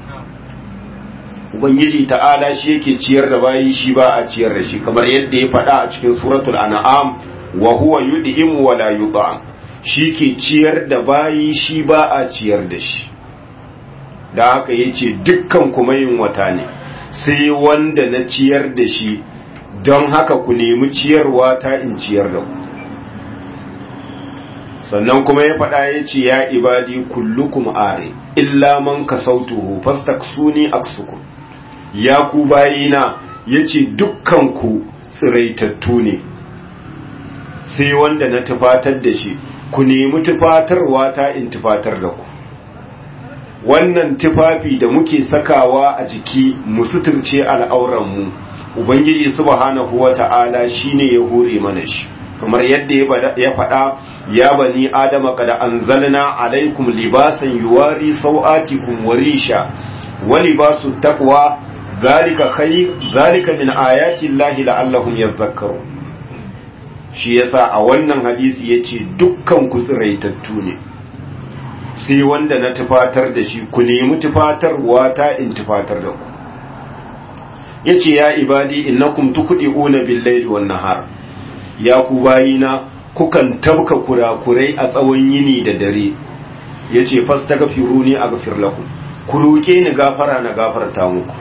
ubangiji ta'ala shi yake ciyar da bayi shi ba a ciyar da shi kamar yadda ya faɗa a cikin suratul an'am wa huwa yud'imu wa la yut'am shi ke ciyar da bayi shi ba a ciyar da shi da haka yace dukkan kuma yin wata ne sai wanda na ciyar da shi don haka ku nemi ciyarwa ta in ciyar da ku sannan kuma ya faɗa ya ce ya ibadi kullukum are illa man kasautuhu fastaksuni aksukum ya ku bayina ya ce dukkanku tsiraitattu ne sai wanda na tufatar da shi ku nemi tufatarwa ta in tufatar da ku wannan tufafi da muke sakawa a jiki mu suturce al'auranmu ubangiji subhanahu wata'ala shine ya hore mana shi kamar yadda ya faɗa ya bani adama kada anzalna alaikum libasan yuwari sau'atikum warisha wa libasu taqwa zalika khayr zalika min ayati llahi la'allahum yadhakkarun shi yasa a wannan hadisi yace dukkan ku tsiraitattu ne sai wanda na tufatar da shi ku nemi tufatarwa ta in tufatar da ku yace ya ibadi innakum tuqdiuna bil-layli wan-nahar ya ku bayina kukan tabka kurakurai a tsawon yini da dare yace fastaghfiruni aghfir lakum ku roke ni gafara na gafarta muku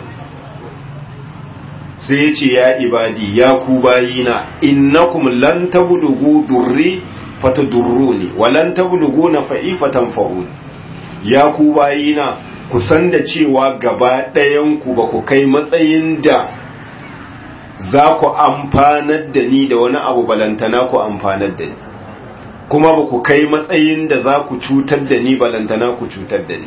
sai yace ya ibadi ya ku bayina innakum lan tablughu durri fatadurruni wa lan tablughu nafa'i fatanfa'un ya ku bayina ku san da cewa gaba ɗayan ku ba ku kai matsayin da za ku amfanar da ni da wani abu balantana ku amfanar da ni kuma ba ku kai matsayin da za ku cutar da ni balantana ku cutar da ni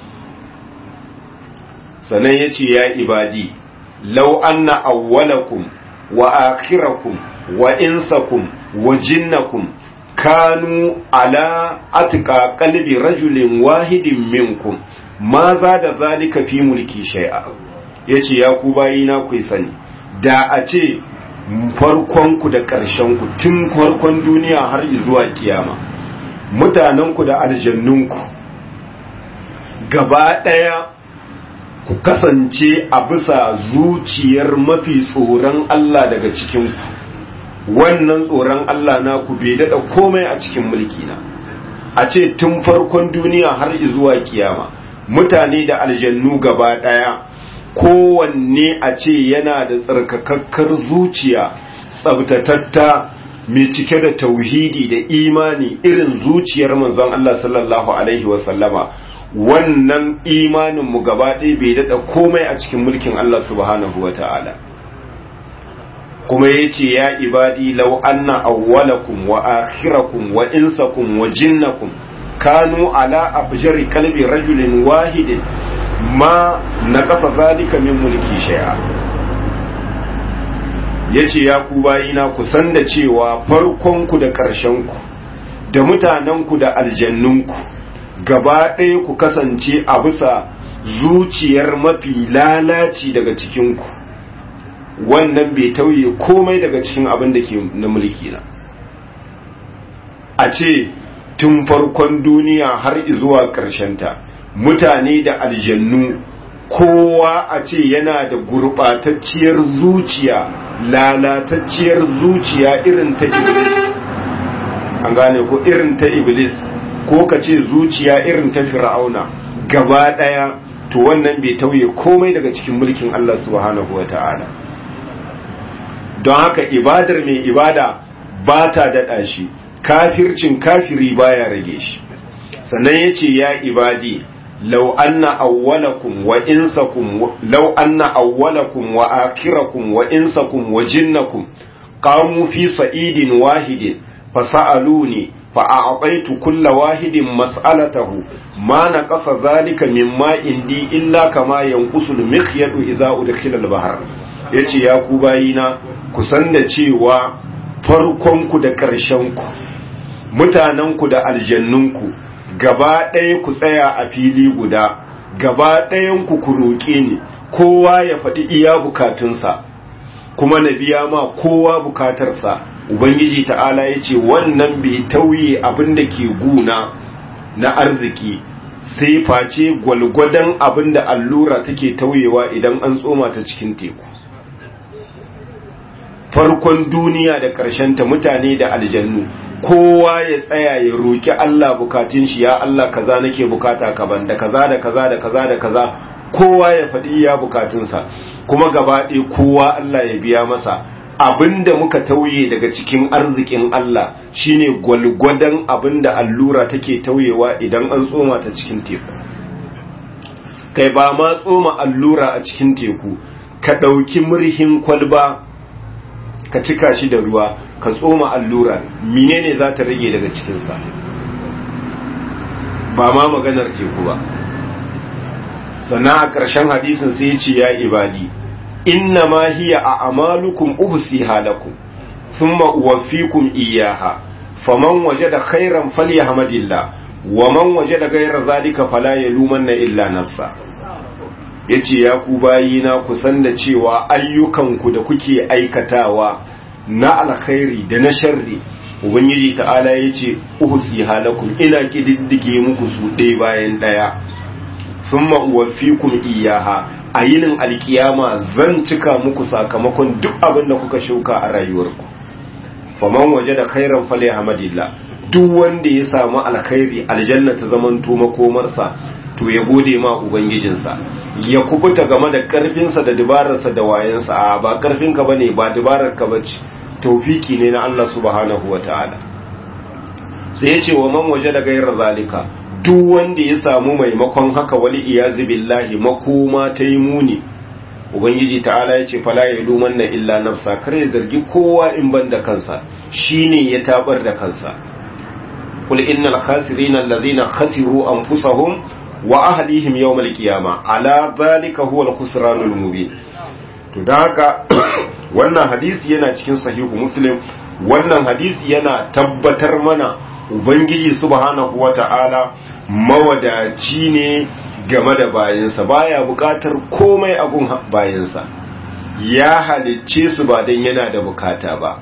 sannan ya ce ya ibadi lau anna awwalakum wa akhirakum wa insakum wa jinnakum kanu ala atka qalbi rajulin wahidin minkum ma za da zalika fi mulki shay'a yace ya ku bayina ku sani da a ce farkonku da ƙarshenku tun farkon duniya har zuwa kiyama mutanenku da aljannunku gaba ɗaya ku kasance a bisa zuciyar mafi tsoron Allah daga cikinku wannan tsoron Allah na ku bai daɗa komai a cikin mulkina a ce tun farkon duniya har zuwa kiyama mutane da aljannu gaba ɗaya kowanne a ce yana da tsarkakakkar zuciya tsabtatatta mai cike da tauhidi da imani irin zuciyar manzon Allah sallallahu alaihi wasallama wannan imaninmu gaba ɗaya bai daɗa komai a cikin mulkin Allah subhanahu wa ta'ala kuma ya ce ya ibadi lau anna awwalakum wa akhirakum wa insakum wa jinnakum kanu ala abjari kalbi rajulin wahidin ma na ƙasa zalika min mulki shay'a yace ya ku bayina ku san da cewa farkonku da ƙarshenku da mutanenku da aljannunku gaba ɗaya ku kasance a bisa zuciyar mafi lalaci daga cikinku wannan bai tauye komai daga cikin abin da ke na mulki na a ce tun farkon duniya har zuwa ta. mutane da aljannu kowa a ce yana da gurɓatacciyar zuciya lalatacciyar zuciya irin ta iblis an gane ko irin ta iblis ko ka ce zuciya irin ta fir'auna gaba ɗaya to wannan bai tauye komai daga cikin mulkin Allah subhanahu wa ta'ala don haka ibadar mai ibada ba ta daɗa shi kafircin kafiri baya rage shi sannan ya ce ya ibadi لو أن أولكم وإنسكم لو أن أولكم وآخركم وإنسكم وجنكم قاموا في صعيد واحد فسألوني فأعطيت كل واحد مسألته ما نقص ذلك مما عندي إلا كما ينقص المخيط إذا أدخل البحر yace ya ku bayina ku san da cewa farkonku da ƙarshenku mutanenku da aljannunku gaba ɗaya ku tsaya a fili guda gaba ɗayan ku ku roƙe ni kowa ya faɗi iya bukatunsa kuma na biya ma kowa bukatarsa ubangiji ta'ala ya ce wannan bai tauye abin da ke guna na arziki sai face gwalgwadon abin da allura take tauyewa idan an tsoma ta cikin teku farkon duniya da ta mutane da aljannu kowa ya tsaya ya roki Allah bukatun shi ya Allah kaza nake bukata ka banda kaza da kaza da kaza da kaza kowa ya faɗi iya bukatunsa kuma gaba ɗaya kowa Allah ya biya masa abinda muka tauye daga cikin arzikin Allah shine gwalgwadon abinda allura take tauyewa idan an tsoma ta cikin teku kai ba ma tsoma allura a cikin teku ka ɗauki murhin kwalba ka cika shi da ruwa ka tsoma allura menene za ta rage daga cikinsa ba ma maganar teku ba sannan a ƙarshen hadisin sai ya ce ya ibadi inna ma hiya a amalukum uhsiha lakum thumma uwaffikum iyyaha faman wajada khairan falyahmadillah wa man wajada ghayra zalika fala yalumanna illa nafsa yace ya ku bayina ku san da cewa ayyukanku da kuke aikatawa na alkhairi da na sharri ubangiji ta'ala yace uhsiha lakum ina kididdige muku su ɗaya bayan ɗaya thumma uwaffikum iyyaha a yinin alkiyama zan cika muku sakamakon duk abin da kuka shuka a rayuwarku faman waje da khairan fale hamadillah duk wanda ya samu alkhairi aljanna ta zamanto makomarsa to ya gode ma ubangijinsa ya kubuta game da karfinsa da dabararsa da wayansa a ba karfinka bane ba dabarar ka bace tawfiki ne na Allah subhanahu wataala sai ya ce wa man waje da gairar zalika duk wanda ya samu maimakon haka wali iyazi billahi makoma ta yi muni ubangiji ta'ala ya ce fala ya luman na illa nafsa kar ya zargi kowa in ban da kansa shine ya tabar da kansa kul innal khasirina allazina khasiru anfusahum wa ahlihim yawmal qiyamah ala zalika huwa al-khusranul mubin to da haka wannan hadisi yana cikin sahihu muslim wannan hadisi yana tabbatar mana ubangiji subhanahu wata'ala mawadaci ne game da bayansa baya bukatar komai a gun bayansa ya halicce su ba don yana da bukata ba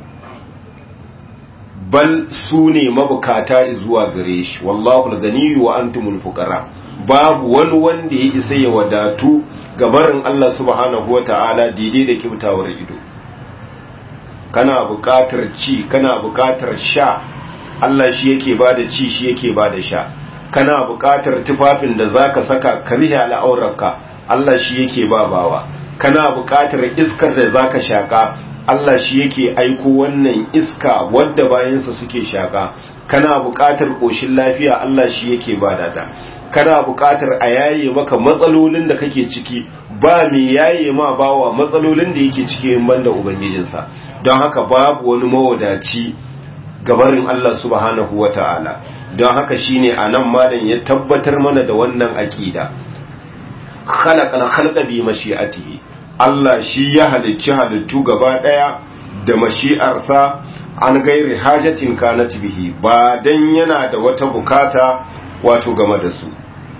bal su ne mabukata zuwa gare shi wallahu ganiyyu wa antumul fuqara babu wani wanda ya isa ya wadatu gabarin Allah subhanahu wata'ala daidai da kibtawar ido kana bukatar ci kana bukatar sha Allah shi yake bada ci shi yake bada sha kana buƙatar tufafin da zaka saka ka rihe al'aurarka Allah shi yake babawa kana buƙatar iskar da zaka shaka Allah shi yake aiko wannan iska wadda bayansa suke shaka kana buƙatar ƙoshin lafiya Allah shi yake bada ta kana buƙatar a yaye maka matsalolin da kake ciki ba mai yaye ma bawa matsalolin da yake ciki in banda ubangijinsa don haka babu wani mawadaci gabarin Allah subhanahu wata'ala don haka shine anan malam ya tabbatar mana da wannan aqida khalaqal khalqa bi mashi'atihi Allah shi ya halicci halittu gaba daya da mashi'arsa an gairi hajatin kanat bihi ba dan yana da wata bukata wato game da su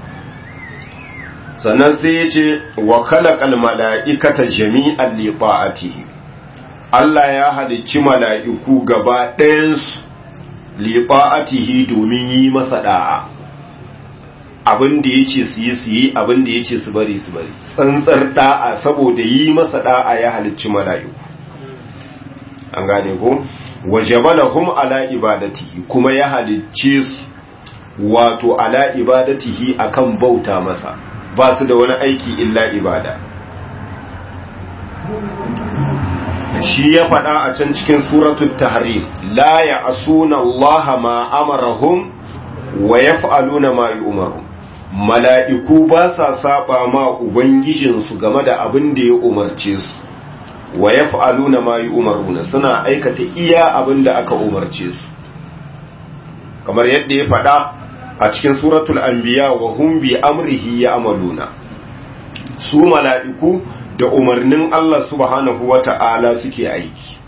sannan sai ya ce wa khalaqal mala'ikata jami'an li ta'atihi Allah ya halicci mala'iku gaba ɗayansu liɓa'atihi domin yi masa ɗa'a abin da ya ce su yi su yi abin da ya ce su bari su bari tsantsar ɗa'a saboda yi masa ɗa'a ya halicci mala'iku an gane ko wajabalahum ala ibadatihi kuma ya halicce su wato ala ibadatihi akan bauta masa ba su da wani aiki illa ibada shi ya faɗa a can cikin suratul tahrim la ya'suna Allah ma amarahum wa yaf'aluna ma yu'maru mala'iku ba sa saba ma ubangijin su game da abin da ya umarce su wa yaf'aluna ma yu'maruna suna aikata iya abin da aka umarce su kamar yadda ya faɗa a cikin suratul anbiya wa hum bi amrihi ya'maluna su mala'iku da umarnin Allah subhanahu wa ta'ala suke aiki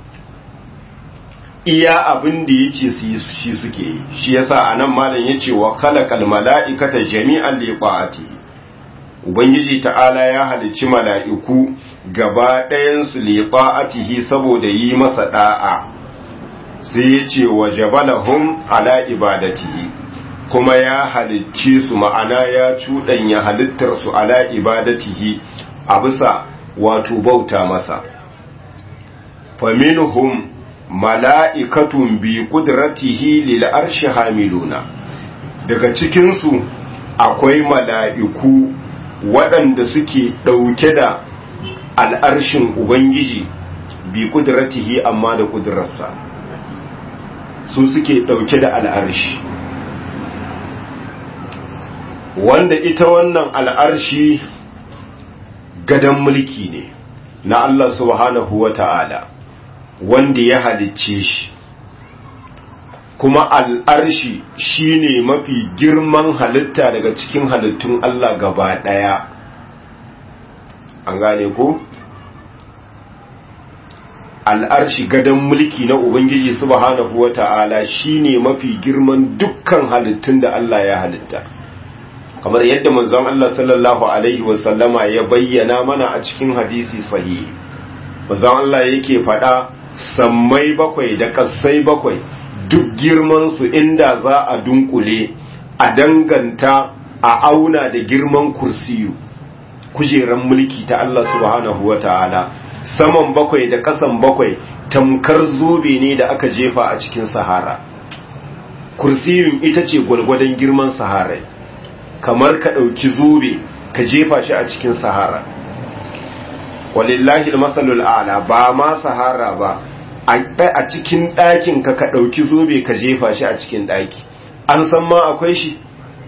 iya abin da ya ce shi suke yi shi yasa a nan malam ya ce wa kalakal mala'ikata jami'an liɓa'ati ubangiji ta'ala ya halicci mala'iku gaba ɗayansu liɓa'atihi saboda yi masa ɗa'a sai ya ce wa jabalahum ala ibadatihi kuma ya halicce su ma'ana ya cuɗanya halittarsu ala ibadatihi a bisa wato bauta masa faminhum mala'ikatun bi kudratihi lil arshi hamiluna daga cikinsu akwai mala'iku waɗanda suke ɗauke da al'arshin ubangiji bi kudratihi amma da kudrarsa su suke dauke da al'arshi wanda ita wannan al'arshi gadan mulki ne na Allah subhanahu wa ta'ala wanda ya halicce shi kuma al'arshi shi ne mafi girman halitta daga cikin halittun Allah gaba ɗaya an gane ko? al'arshi gadon mulki na Ubangiji subhanahu wa ta'ala shi ne mafi girman dukkan halittun da Allah ya halitta kamar yadda manzon Allah sallallahu Alaihi wasallama ya bayyana mana a cikin hadisi sahihi manzon Allah yake faɗa sammai bakwai da ƙasai bakwai duk girmansu inda za a dunkule a danganta a auna da girman kursiyu kujeran mulki ta Allah subhanahu wa ta'ala saman bakwai da kasan bakwai tamkar zobe ne da aka jefa a cikin sahara kursiyun ita ce gwalgwadon girman sahara kamar ka ɗauki zobe ka jefa shi a cikin sahara walillahi masalul ala ba ma sahara ba a cikin ɗakin ka ka ɗauki zobe ka jefa shi a cikin ɗaki an san ma akwai shi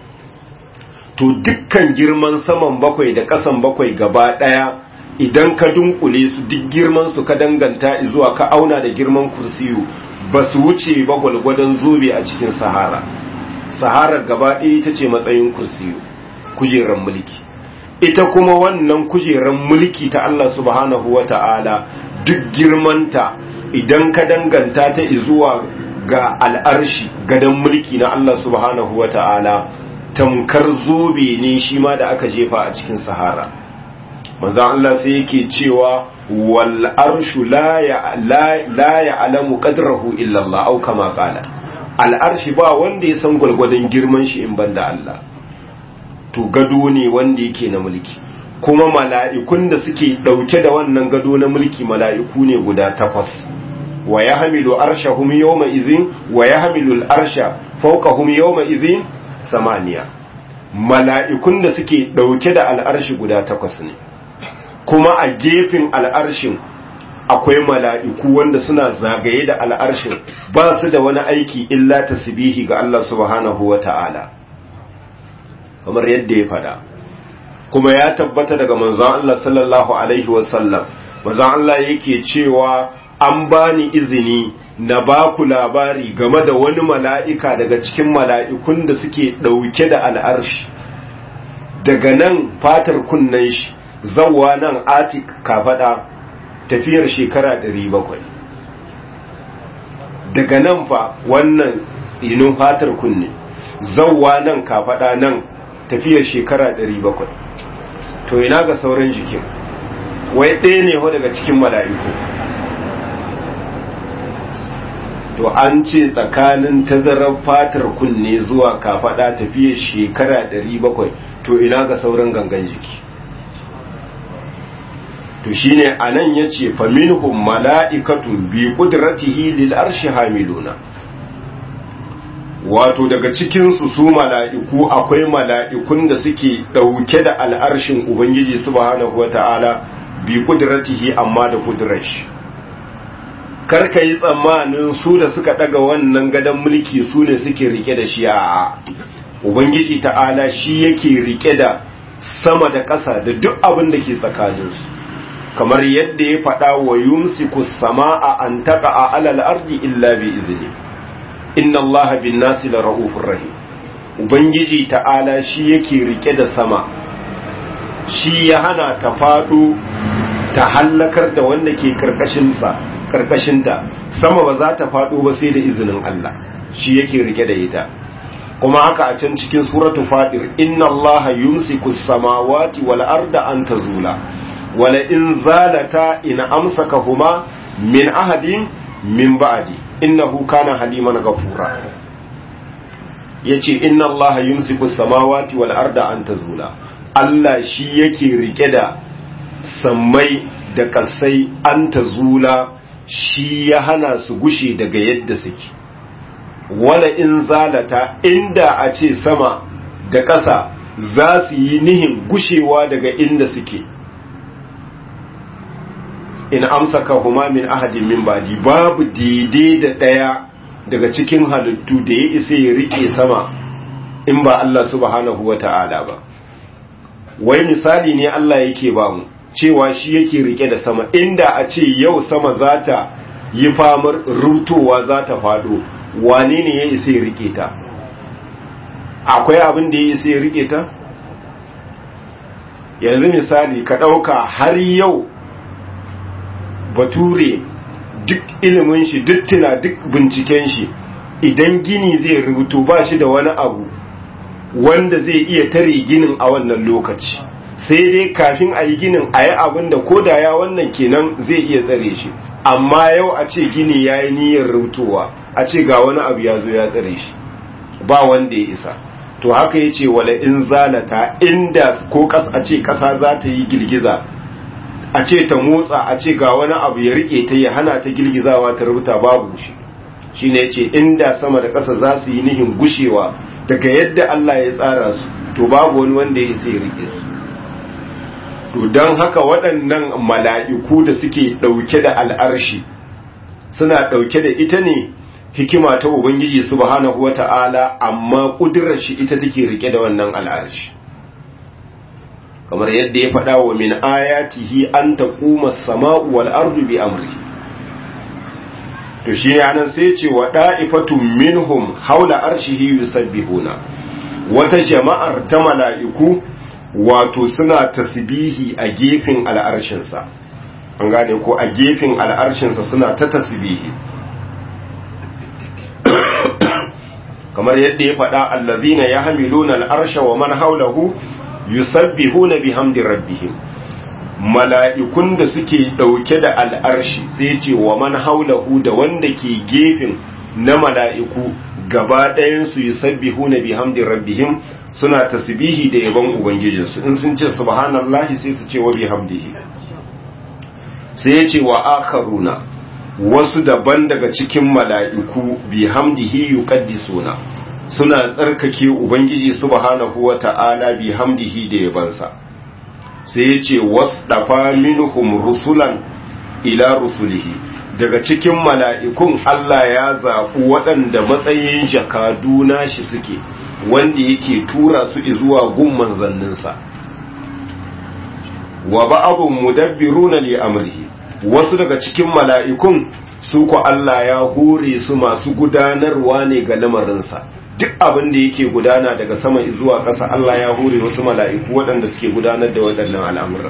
to dukkan girman saman bakwai da ƙasan bakwai gaba ɗaya idan ka dunkule su duk girman su ka danganta zuwa ka auna da girman kursiyu ba su wuce ba gwalgwadon zobe a cikin sahara sahara gaba ɗaya ita ce matsayin kursiyu kujeran mulki ita kuma wannan kujeran mulki ta Allah subhanahu wa ta'ala duk girmanta idan ka danganta ta zuwa ga al'arshi gadon mulki na Allah subhanahu wa ta'ala tamkar zobe ne shi ma da aka jefa a cikin sahara manzan Allah sai yake cewa wal arshu la ya alamu qadrahu illa Allah au kama qala al arshi ba wanda ya san gwargwadon girman shi in banda Allah to gado ne wanda yake na mulki kuma mala'ikun da suke dauke da wannan gado na mulki mala'iku ne guda takwas wa yahmilu arshahum yawma idhin wa yahmilu al arsha fawqahum yawma idhin samaniya mala'ikun da suke dauke da al'arshi guda takwas ne kuma a gefen al'arshin akwai mala'iku wanda suna zagaye da al'arshin ba su da wani aiki illa tasbihi ga Allah subhanahu wa ta'ala kamar yadda ya fada kuma ya tabbata daga manzon Allah sallallahu Alaihi wasallam manzon Allah yake cewa an bani izini na ba ku labari game da wani mala'ika daga cikin mala'ikun da suke ɗauke da al'arshi daga nan fatar kunnen shi zawwa nan atik kafada tafiyar shekara 700 daga nan fa wannan tsinin fatar kunne zawwa nan kafada nan tafiyar shekara 700 to ina ga sauran jikin wai ɗaya ne ho daga cikin mala'iku to an ce tsakanin tazarar fatar kunne zuwa kafada tafiyar shekara 700 to ina ga sauran gangan jiki to shine anan yace fa minhum mala'ikatun bi qudratihi lil arshi hamiluna wato daga cikin su su mala'iku akwai mala'ikun da suke dauke da al'arshin ubangiji subhanahu wata'ala bi qudratihi amma da kudrar shi karka yi tsammanin su da suka daga wannan gadon mulki su ne suke rike da shi a ubangiji ta'ala shi yake rike da sama da ƙasa da duk abin da ke tsakaninsu kamar yadda ya faɗa wa yumsiku sama'a an taqa a alal ardi illa bi izni inna allaha bin nasi la raufur rahim ubangiji ta'ala shi yake rike da sama shi ya hana ta faɗo ta hallakar da wanda ke karkashin sa karkashinta sama ba za ta faɗo ba sai da izinin Allah shi yake rike da ita kuma haka a can cikin suratu fadir inna allaha yumsiku samawati wal arda an tazula wala in zalata in amsakahuma min ahadin min ba'di innahu kana haliman ghafura yace inna allaha yumsiku samawati wal arda an tazula Allah shi yake rike da sammai da kasai an tazula shi ya hana su gushe daga yadda suke wala in zalata inda a ce sama da ƙasa za su yi nihin gushewa daga inda suke in amsaka huma min ahadin min badi babu daidai da daya daga cikin halittu da ya isa ya rike sama in ba Allah subhanahu wata'ala ba wai misali ne Allah yake ba mu cewa shi yake rike da sama inda a ce yau sama za ta yi famar rutowa za ta fado wane ne ya isa ya rike ta akwai abin da ya isa ya rike ta yanzu misali ka ɗauka har yau bature duk ilimin shi duk tuna duk binciken shi idan gini zai rubutu ba shi da wani abu wanda zai iya tare ginin a wannan lokaci sai dai kafin a yi ginin a yi abin da ko da ya wannan kenan zai iya tsare shi amma yau a ce gini ya yi niyyar rubutowa a ce ga wani abu ya zo ya tsare shi ba wanda ya isa to haka ya ce wala in zalata inda ko a ce ƙasa za ta yi girgiza a ce ta motsa a ce ga wani abu ya rike ta ya hana ta girgizawa ta rubuta babu shi shi ne ce inda sama da ƙasa za su yi nihin gushewa daga yadda Allah ya tsara su to babu wani wanda ya sai rike su to don haka waɗannan mala'iku da suke ɗauke da al'arshi suna ɗauke da ita ne hikima ta Ubangiji subhanahu wa ta'ala amma ƙudurar shi ita take rike da wannan al'arshi kamar yadda ya faɗa wa min ayatihi an ta kuma sama'u wal ardu bi amri to shi ne anan sai ce wa ɗa'ifatun minhum haula arshihi yusabbihuna wata jama'ar ta mala'iku wato suna tasbihi a gefen al'arshinsa an gane ko a gefen al'arshinsa suna ta tasbihi kamar yadda ya faɗa allazina yahmiluna al'arsha wa man haulahu yusabbihuna bihamdi rabbihim mala'ikun da suke ɗauke da al'arshi sai ce wa man haulahu da wanda ke gefen na mala'iku gaba ɗayansu yusabbihuna bihamdi rabbihim suna tasbihi da yaban ubangijinsu in sun ce subhanallahi sai su ce wa bihamdihi sai ya ce wa akharuna wasu daban daga cikin mala'iku bihamdihi yuqaddisuna suna tsarkake ubangiji subhanahu wata'ala bihamdihi da yabansa sai ya ce wasdafa minhum rusulan ila rusulihi daga cikin mala'ikun Allah ya zaɓi waɗanda matsayin jakadu nashi suke wanda yake tura su zuwa gun manzanninsa wa ba'abun mudabbiruna li amrihi wasu daga cikin mala'ikun su ku Allah ya hore su masu gudanarwa ne ga lamarinsa duk abin da yake gudana daga sama zuwa ƙasa Allah ya hore wasu mala'iku waɗanda suke gudanar da waɗannan al'amura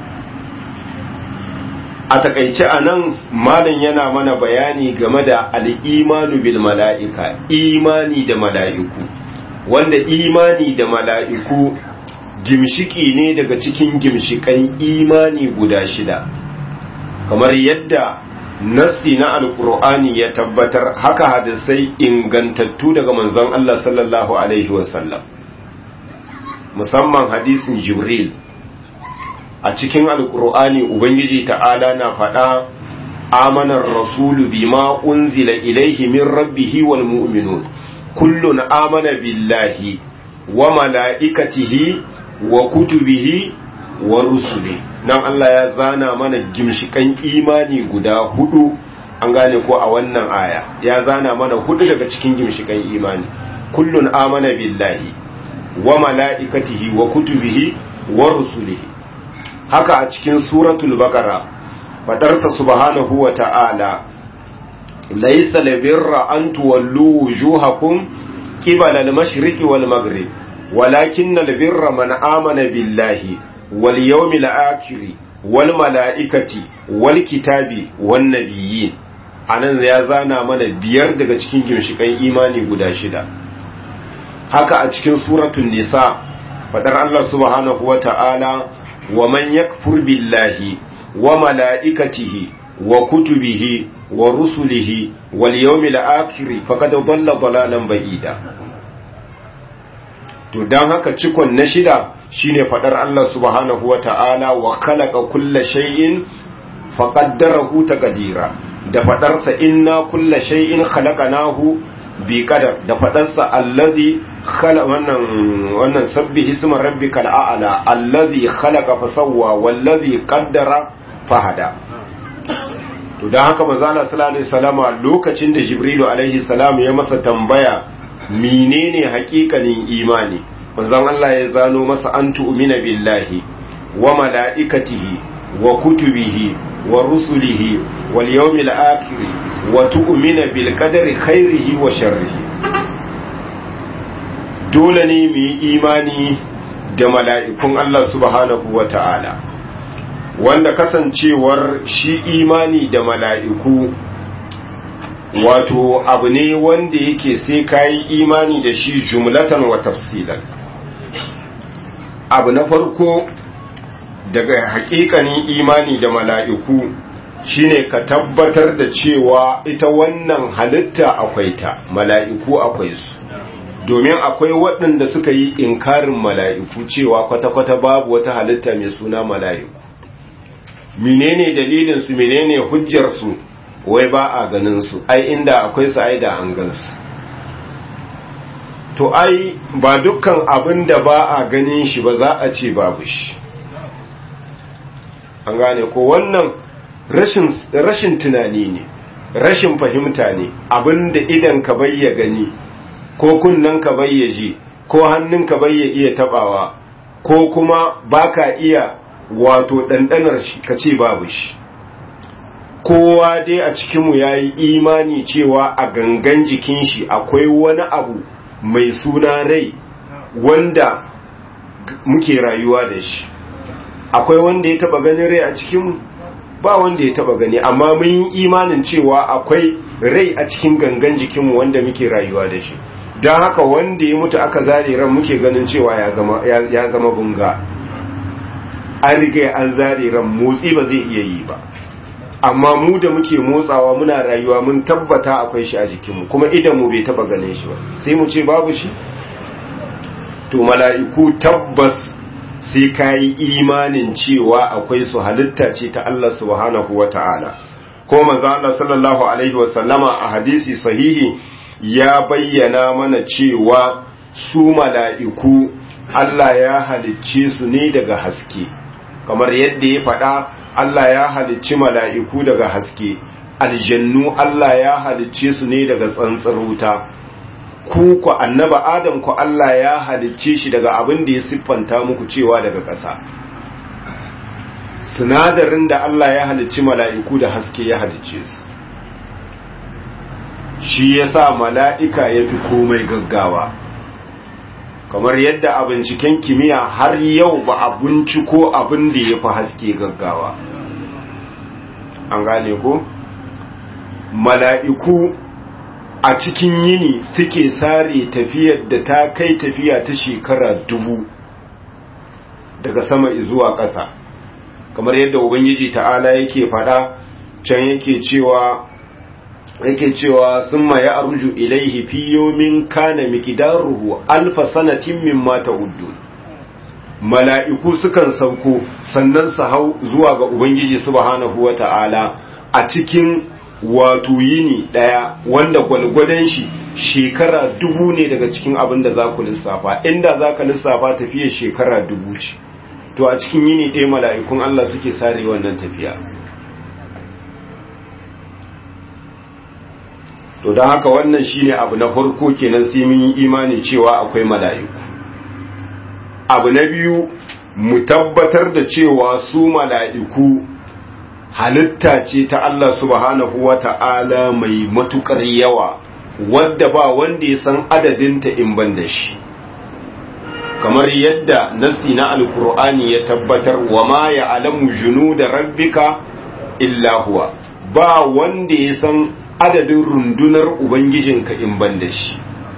a takaice a nan malin yana mana bayani game da al'imanu bil mala'ika imani da mala'iku wanda imani da mala'iku gimshiki ne daga cikin gimshikan imani guda shida kamar yadda nassi na alkur'ani ya tabbatar haka hadisai ingantattu daga manzon Allah sallallahu alaihi wasallam musamman hadisin jibril a cikin alkur'ani ubangiji ta'ala na faɗa amanar rasulu bima unzila ilaihi min rabbihi wal mu'minun kullun amana billahi wa mala'ikatihi wa kutubihi wa rusuli nan Allah ya zana mana gimshikan imani guda hudu an gane ko a wannan aya ya zana mana hudu daga cikin gimshikan imani kullun amana billahi wa mala'ikatihi wa kutubihi wa rusulihi haka a cikin suratul baqara fadarsa subhanahu wa ta'ala laysa labirra an tuwallu wujuhakum qibala al-mashriqi wal maghrib walakinna albirra man amana billahi wal yawmil akhir wal malaikati wal kitabi wan nabiyyin anan ya zana mana biyar daga cikin gimshikan imani guda shida haka a cikin suratul nisa fadar Allah subhanahu wa ta'ala wa man yakfur billahi wa malaikatihi wa kutubihi wa rusulihi wal yawmil akhir faqad dhalla dhalalan ba'ida to dan haka cikon na shida shine fadar Allah subhanahu wa ta'ala wa khalaqa kulla shay'in faqaddarahu taqdira da fadarsa inna kulla shay'in khalaqnahu bi qadar da fadarsa allazi khala wannan wannan sabbihi isma rabbikal a'la allazi khalaqa fa sawwa wallazi qaddara fahada to don haka manzala sallallahu alaihi salama lokacin da jibrilu alaihi salam ya masa tambaya menene hakikanin imani manzon Allah ya zano masa an tu'mina billahi wa mala'ikatihi wa kutubihi wa rusulihi wal yawmil akhir wa tu'mina bil qadari khairihi wa sharrihi dole ne mu yi imani da mala'ikun Allah subhanahu wa ta'ala wanda kasancewar shi imani da mala'iku wato abu ne wanda yake sai kayi imani da shi jumlatan wa tafsilan abu na farko daga hakikanin imani da mala'iku shine ka tabbatar da cewa ita wannan halitta akwai ta mala'iku akwai su domin akwai waɗanda suka yi inkarin mala'iku cewa kwata-kwata babu wata halitta mai suna mala'iku menene dalilinsu menene hujjarsu wai ba a ganin su ai inda akwai su ai da an gansu to ai ba dukkan abin da ba a ganin shi ba za a ce babu shi an gane ko wannan rashin, rashin tunani ne rashin fahimta ne abin da idan ka bayya gani ko kunnen ka bayya ji ko hannun ka bayya iya tabawa ko kuma baka iya wato ɗanɗanar shi ka ce babu shi kowa dai a cikinmu ya yi imani cewa a gangan jikin shi akwai wani abu mai suna rai wanda muke rayuwa da shi akwai wanda ya taba ganin rai a cikinmu ba wanda ya taba gani amma mun yi imanin cewa akwai rai a cikin gangan jikinmu wanda muke rayuwa da shi don haka wanda ya mutu aka zare ran muke ganin cewa ya zama bunga an riga an zare ran motsi ba zai iya yi ba amma mu da muke motsawa muna rayuwa mun tabbata akwai shi a jikinmu kuma idan mu bai taba ganin shi ba sai mu ce babu shi to mala'iku tabbas sai ka yi imanin cewa akwai su halitta ce ta Allah subhanahu wa ta'ala ko manzo Allah sallallahu alaihi wa sallama a hadisi sahihi ya bayyana mana cewa su mala'iku Allah ya halicce su ne daga haske kamar yadda ya faɗa Allah ya halicci mala'iku daga haske, aljannu Allah ya halicce su ne daga tsantsar wuta, ku ku annaba Adam ku Allah ya halicce shi daga abin da ya siffanta muku cewa daga ƙasa. Sinadarin da Allah ya halicci mala'iku da haske ya halicce su. Shi ya sa mala'ika ya fi komai gaggawa. kamar yadda a binciken kimiyya har yau ba a binciko abin da ya fi haske gaggawa an gane ko mala'iku a cikin yini suke sare tafiyar da ta kai tafiya ta shekara dubu daga sama zuwa ƙasa kamar yadda ubangiji ta'ala yake faɗa can yake cewa yake cewa sun ma ya arju ilaihi fi yomin kana miqdaruhu alfa sanatin mimma ta'uddun mala'iku sukan sauko sannan su hau zuwa ga ubangiji subhanahu wata'ala a cikin wato yini daya wanda gwalgwadon shi shekara dubu ne daga cikin abin da za ku lissafa inda za ka lissafa tafiyar shekara dubu ce to a cikin yini ɗaya mala'ikun Allah suke sare wannan tafiya to don haka wannan shine abu na farko kenan sai mun yi imani cewa akwai mala'iku abu na biyu mu tabbatar da cewa su mala'iku halitta ce ta Allah subhanahu wa ta'ala mai matukar yawa wadda ba wanda ya san adadinta in ban da shi kamar yadda nasi na alkur'ani ya tabbatar wa ma ya alamu junu da rabbika illa huwa ba wanda ya san adadin rundunar Ubangijinka in ban da shi.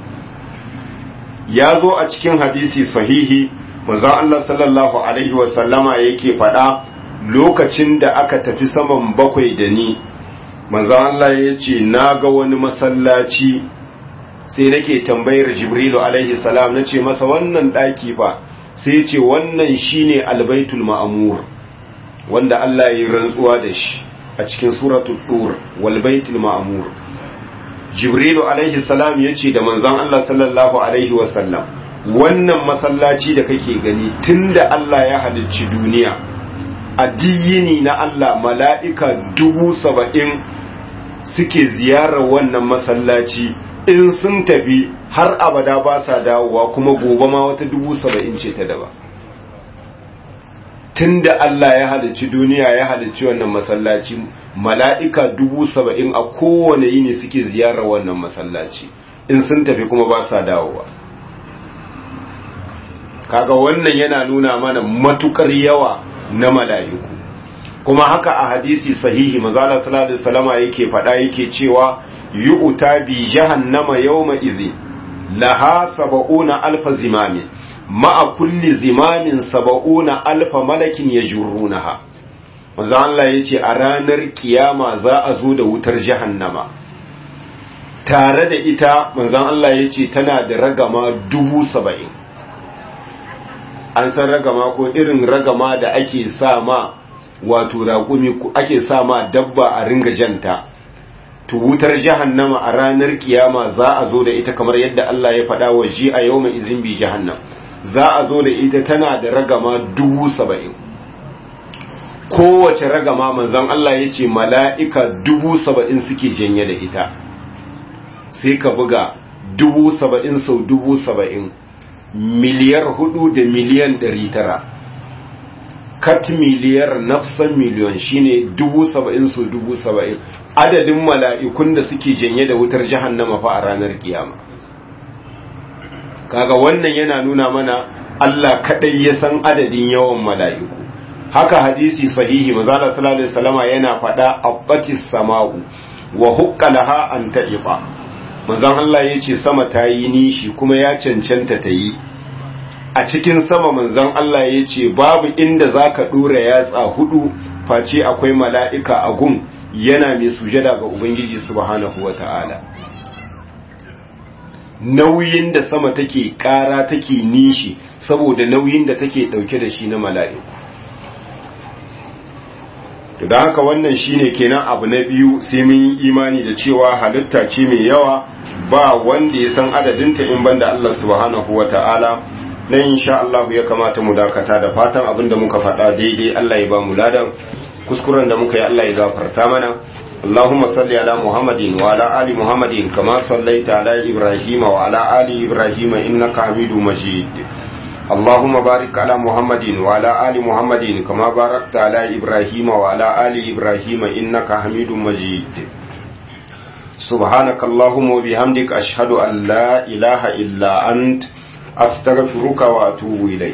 Ya zo a cikin hadisi sahihi, manzon Allah sallallahu Alaihi wasallama yake faɗa lokacin da aka tafi saman bakwai da ni, manzon Allah ya ce, Na ga wani masallaci sai nake tambayar Jibrilu Alaihi salam na ce masa wannan ɗaki fa, sai ce wannan shine albaitul ma'amur, wanda Allah ya yi rantsuwa da shi. a cikin suratul dur wal baitul ma'mur jibrilu alaihi salam yace da manzon Allah sallallahu alaihi wasallam wannan masallaci da kake gani tunda Allah ya halicci duniya a diyini na Allah mala'ika dubu saba'in suke ziyarar wannan masallaci in sun tafi har abada ba sa dawowa kuma gobe ma wata dubu saba'in ce ta daba tun da Allah ya halicci duniya ya halicci wannan masallaci mala'ika dubu saba'in a kowane yini suke ziyarar wannan masallaci in sun tafi kuma ba sa dawowa kaga wannan yana nuna mana matukar yawa na mala'iku kuma haka a hadisi sahihi mazala sallallahu alaihi wasallama yake faɗa yake cewa yu'ta bi jahannama yawma idhin laha sab'una alfa zimamin ma'a kulli zimamin sab'una alfa malakin yajrunaha manzo Allah yace a ranar kiyama za a zo da wutar jahannama tare da ita manzon Allah yace tana da ragama dubu saba'in an san ragama ko irin ragama da ake sa ma wato raƙumi ake sa ma dabba a ringa janta to wutar jahannama a ranar kiyama za a zo da ita kamar yadda Allah ya faɗa wa ji a yau mai izin bi jahannam za a zo da ita tana da ragama dubu saba'in kowace ragama manzan Allah ya ce mala'ika dubu saba'in suke janye da ita sai ka buga dubu saba'in sau dubu saba'in miliyar hudu da miliyan ɗari tara kat miliyar nafsan miliyon shine dubu saba'in su dubu saba'in adadin mala'ikun da suke janye da wutar jahannama fa a ranar kiyama kaga wannan yana nuna mana Allah kadai ya san adadin yawan mala'iku haka hadisi sahihi mazala sallallahu alaihi wasallama yana faɗa abbatis sama'u wa hukka laha an ta'iqa manzon Allah yace sama ta yi nishi kuma ya cancanta ta yi a cikin sama manzon Allah ya ce babu inda za ka ɗora yatsa hudu face akwai mala'ika a gun yana mai sujada ga Ubangiji subhanahu wa ta'ala. Nauyin da sama take ƙara take nishi saboda nauyin da take ɗauke da shi na mala'iku. To da haka wannan shine kenan abu na biyu sai mun yi imani da cewa halitta ce mai yawa ba wanda ya san adadinta in banda Allah subhanahu wa ta'ala. nan insha Allah ya kamata mu dakata da fatan abinda muka faɗa daidai Allah ya ba mu ladan kuskuren da muka yi Allah ya gafarta mana Allahumma salli ala Muhammadin wa ala ali Muhammadin kama sallaita ala Ibrahim wa ala ali Ibrahim innaka Hamidum Majid اللهم بارك على محمد وعلى آل محمد كما باركت على إبراهيم وعلى آل إبراهيم إنك حميد مجيد سبحانك اللهم وبحمدك أشهد أن لا إله إلا أنت أستغفرك وأتوب إليك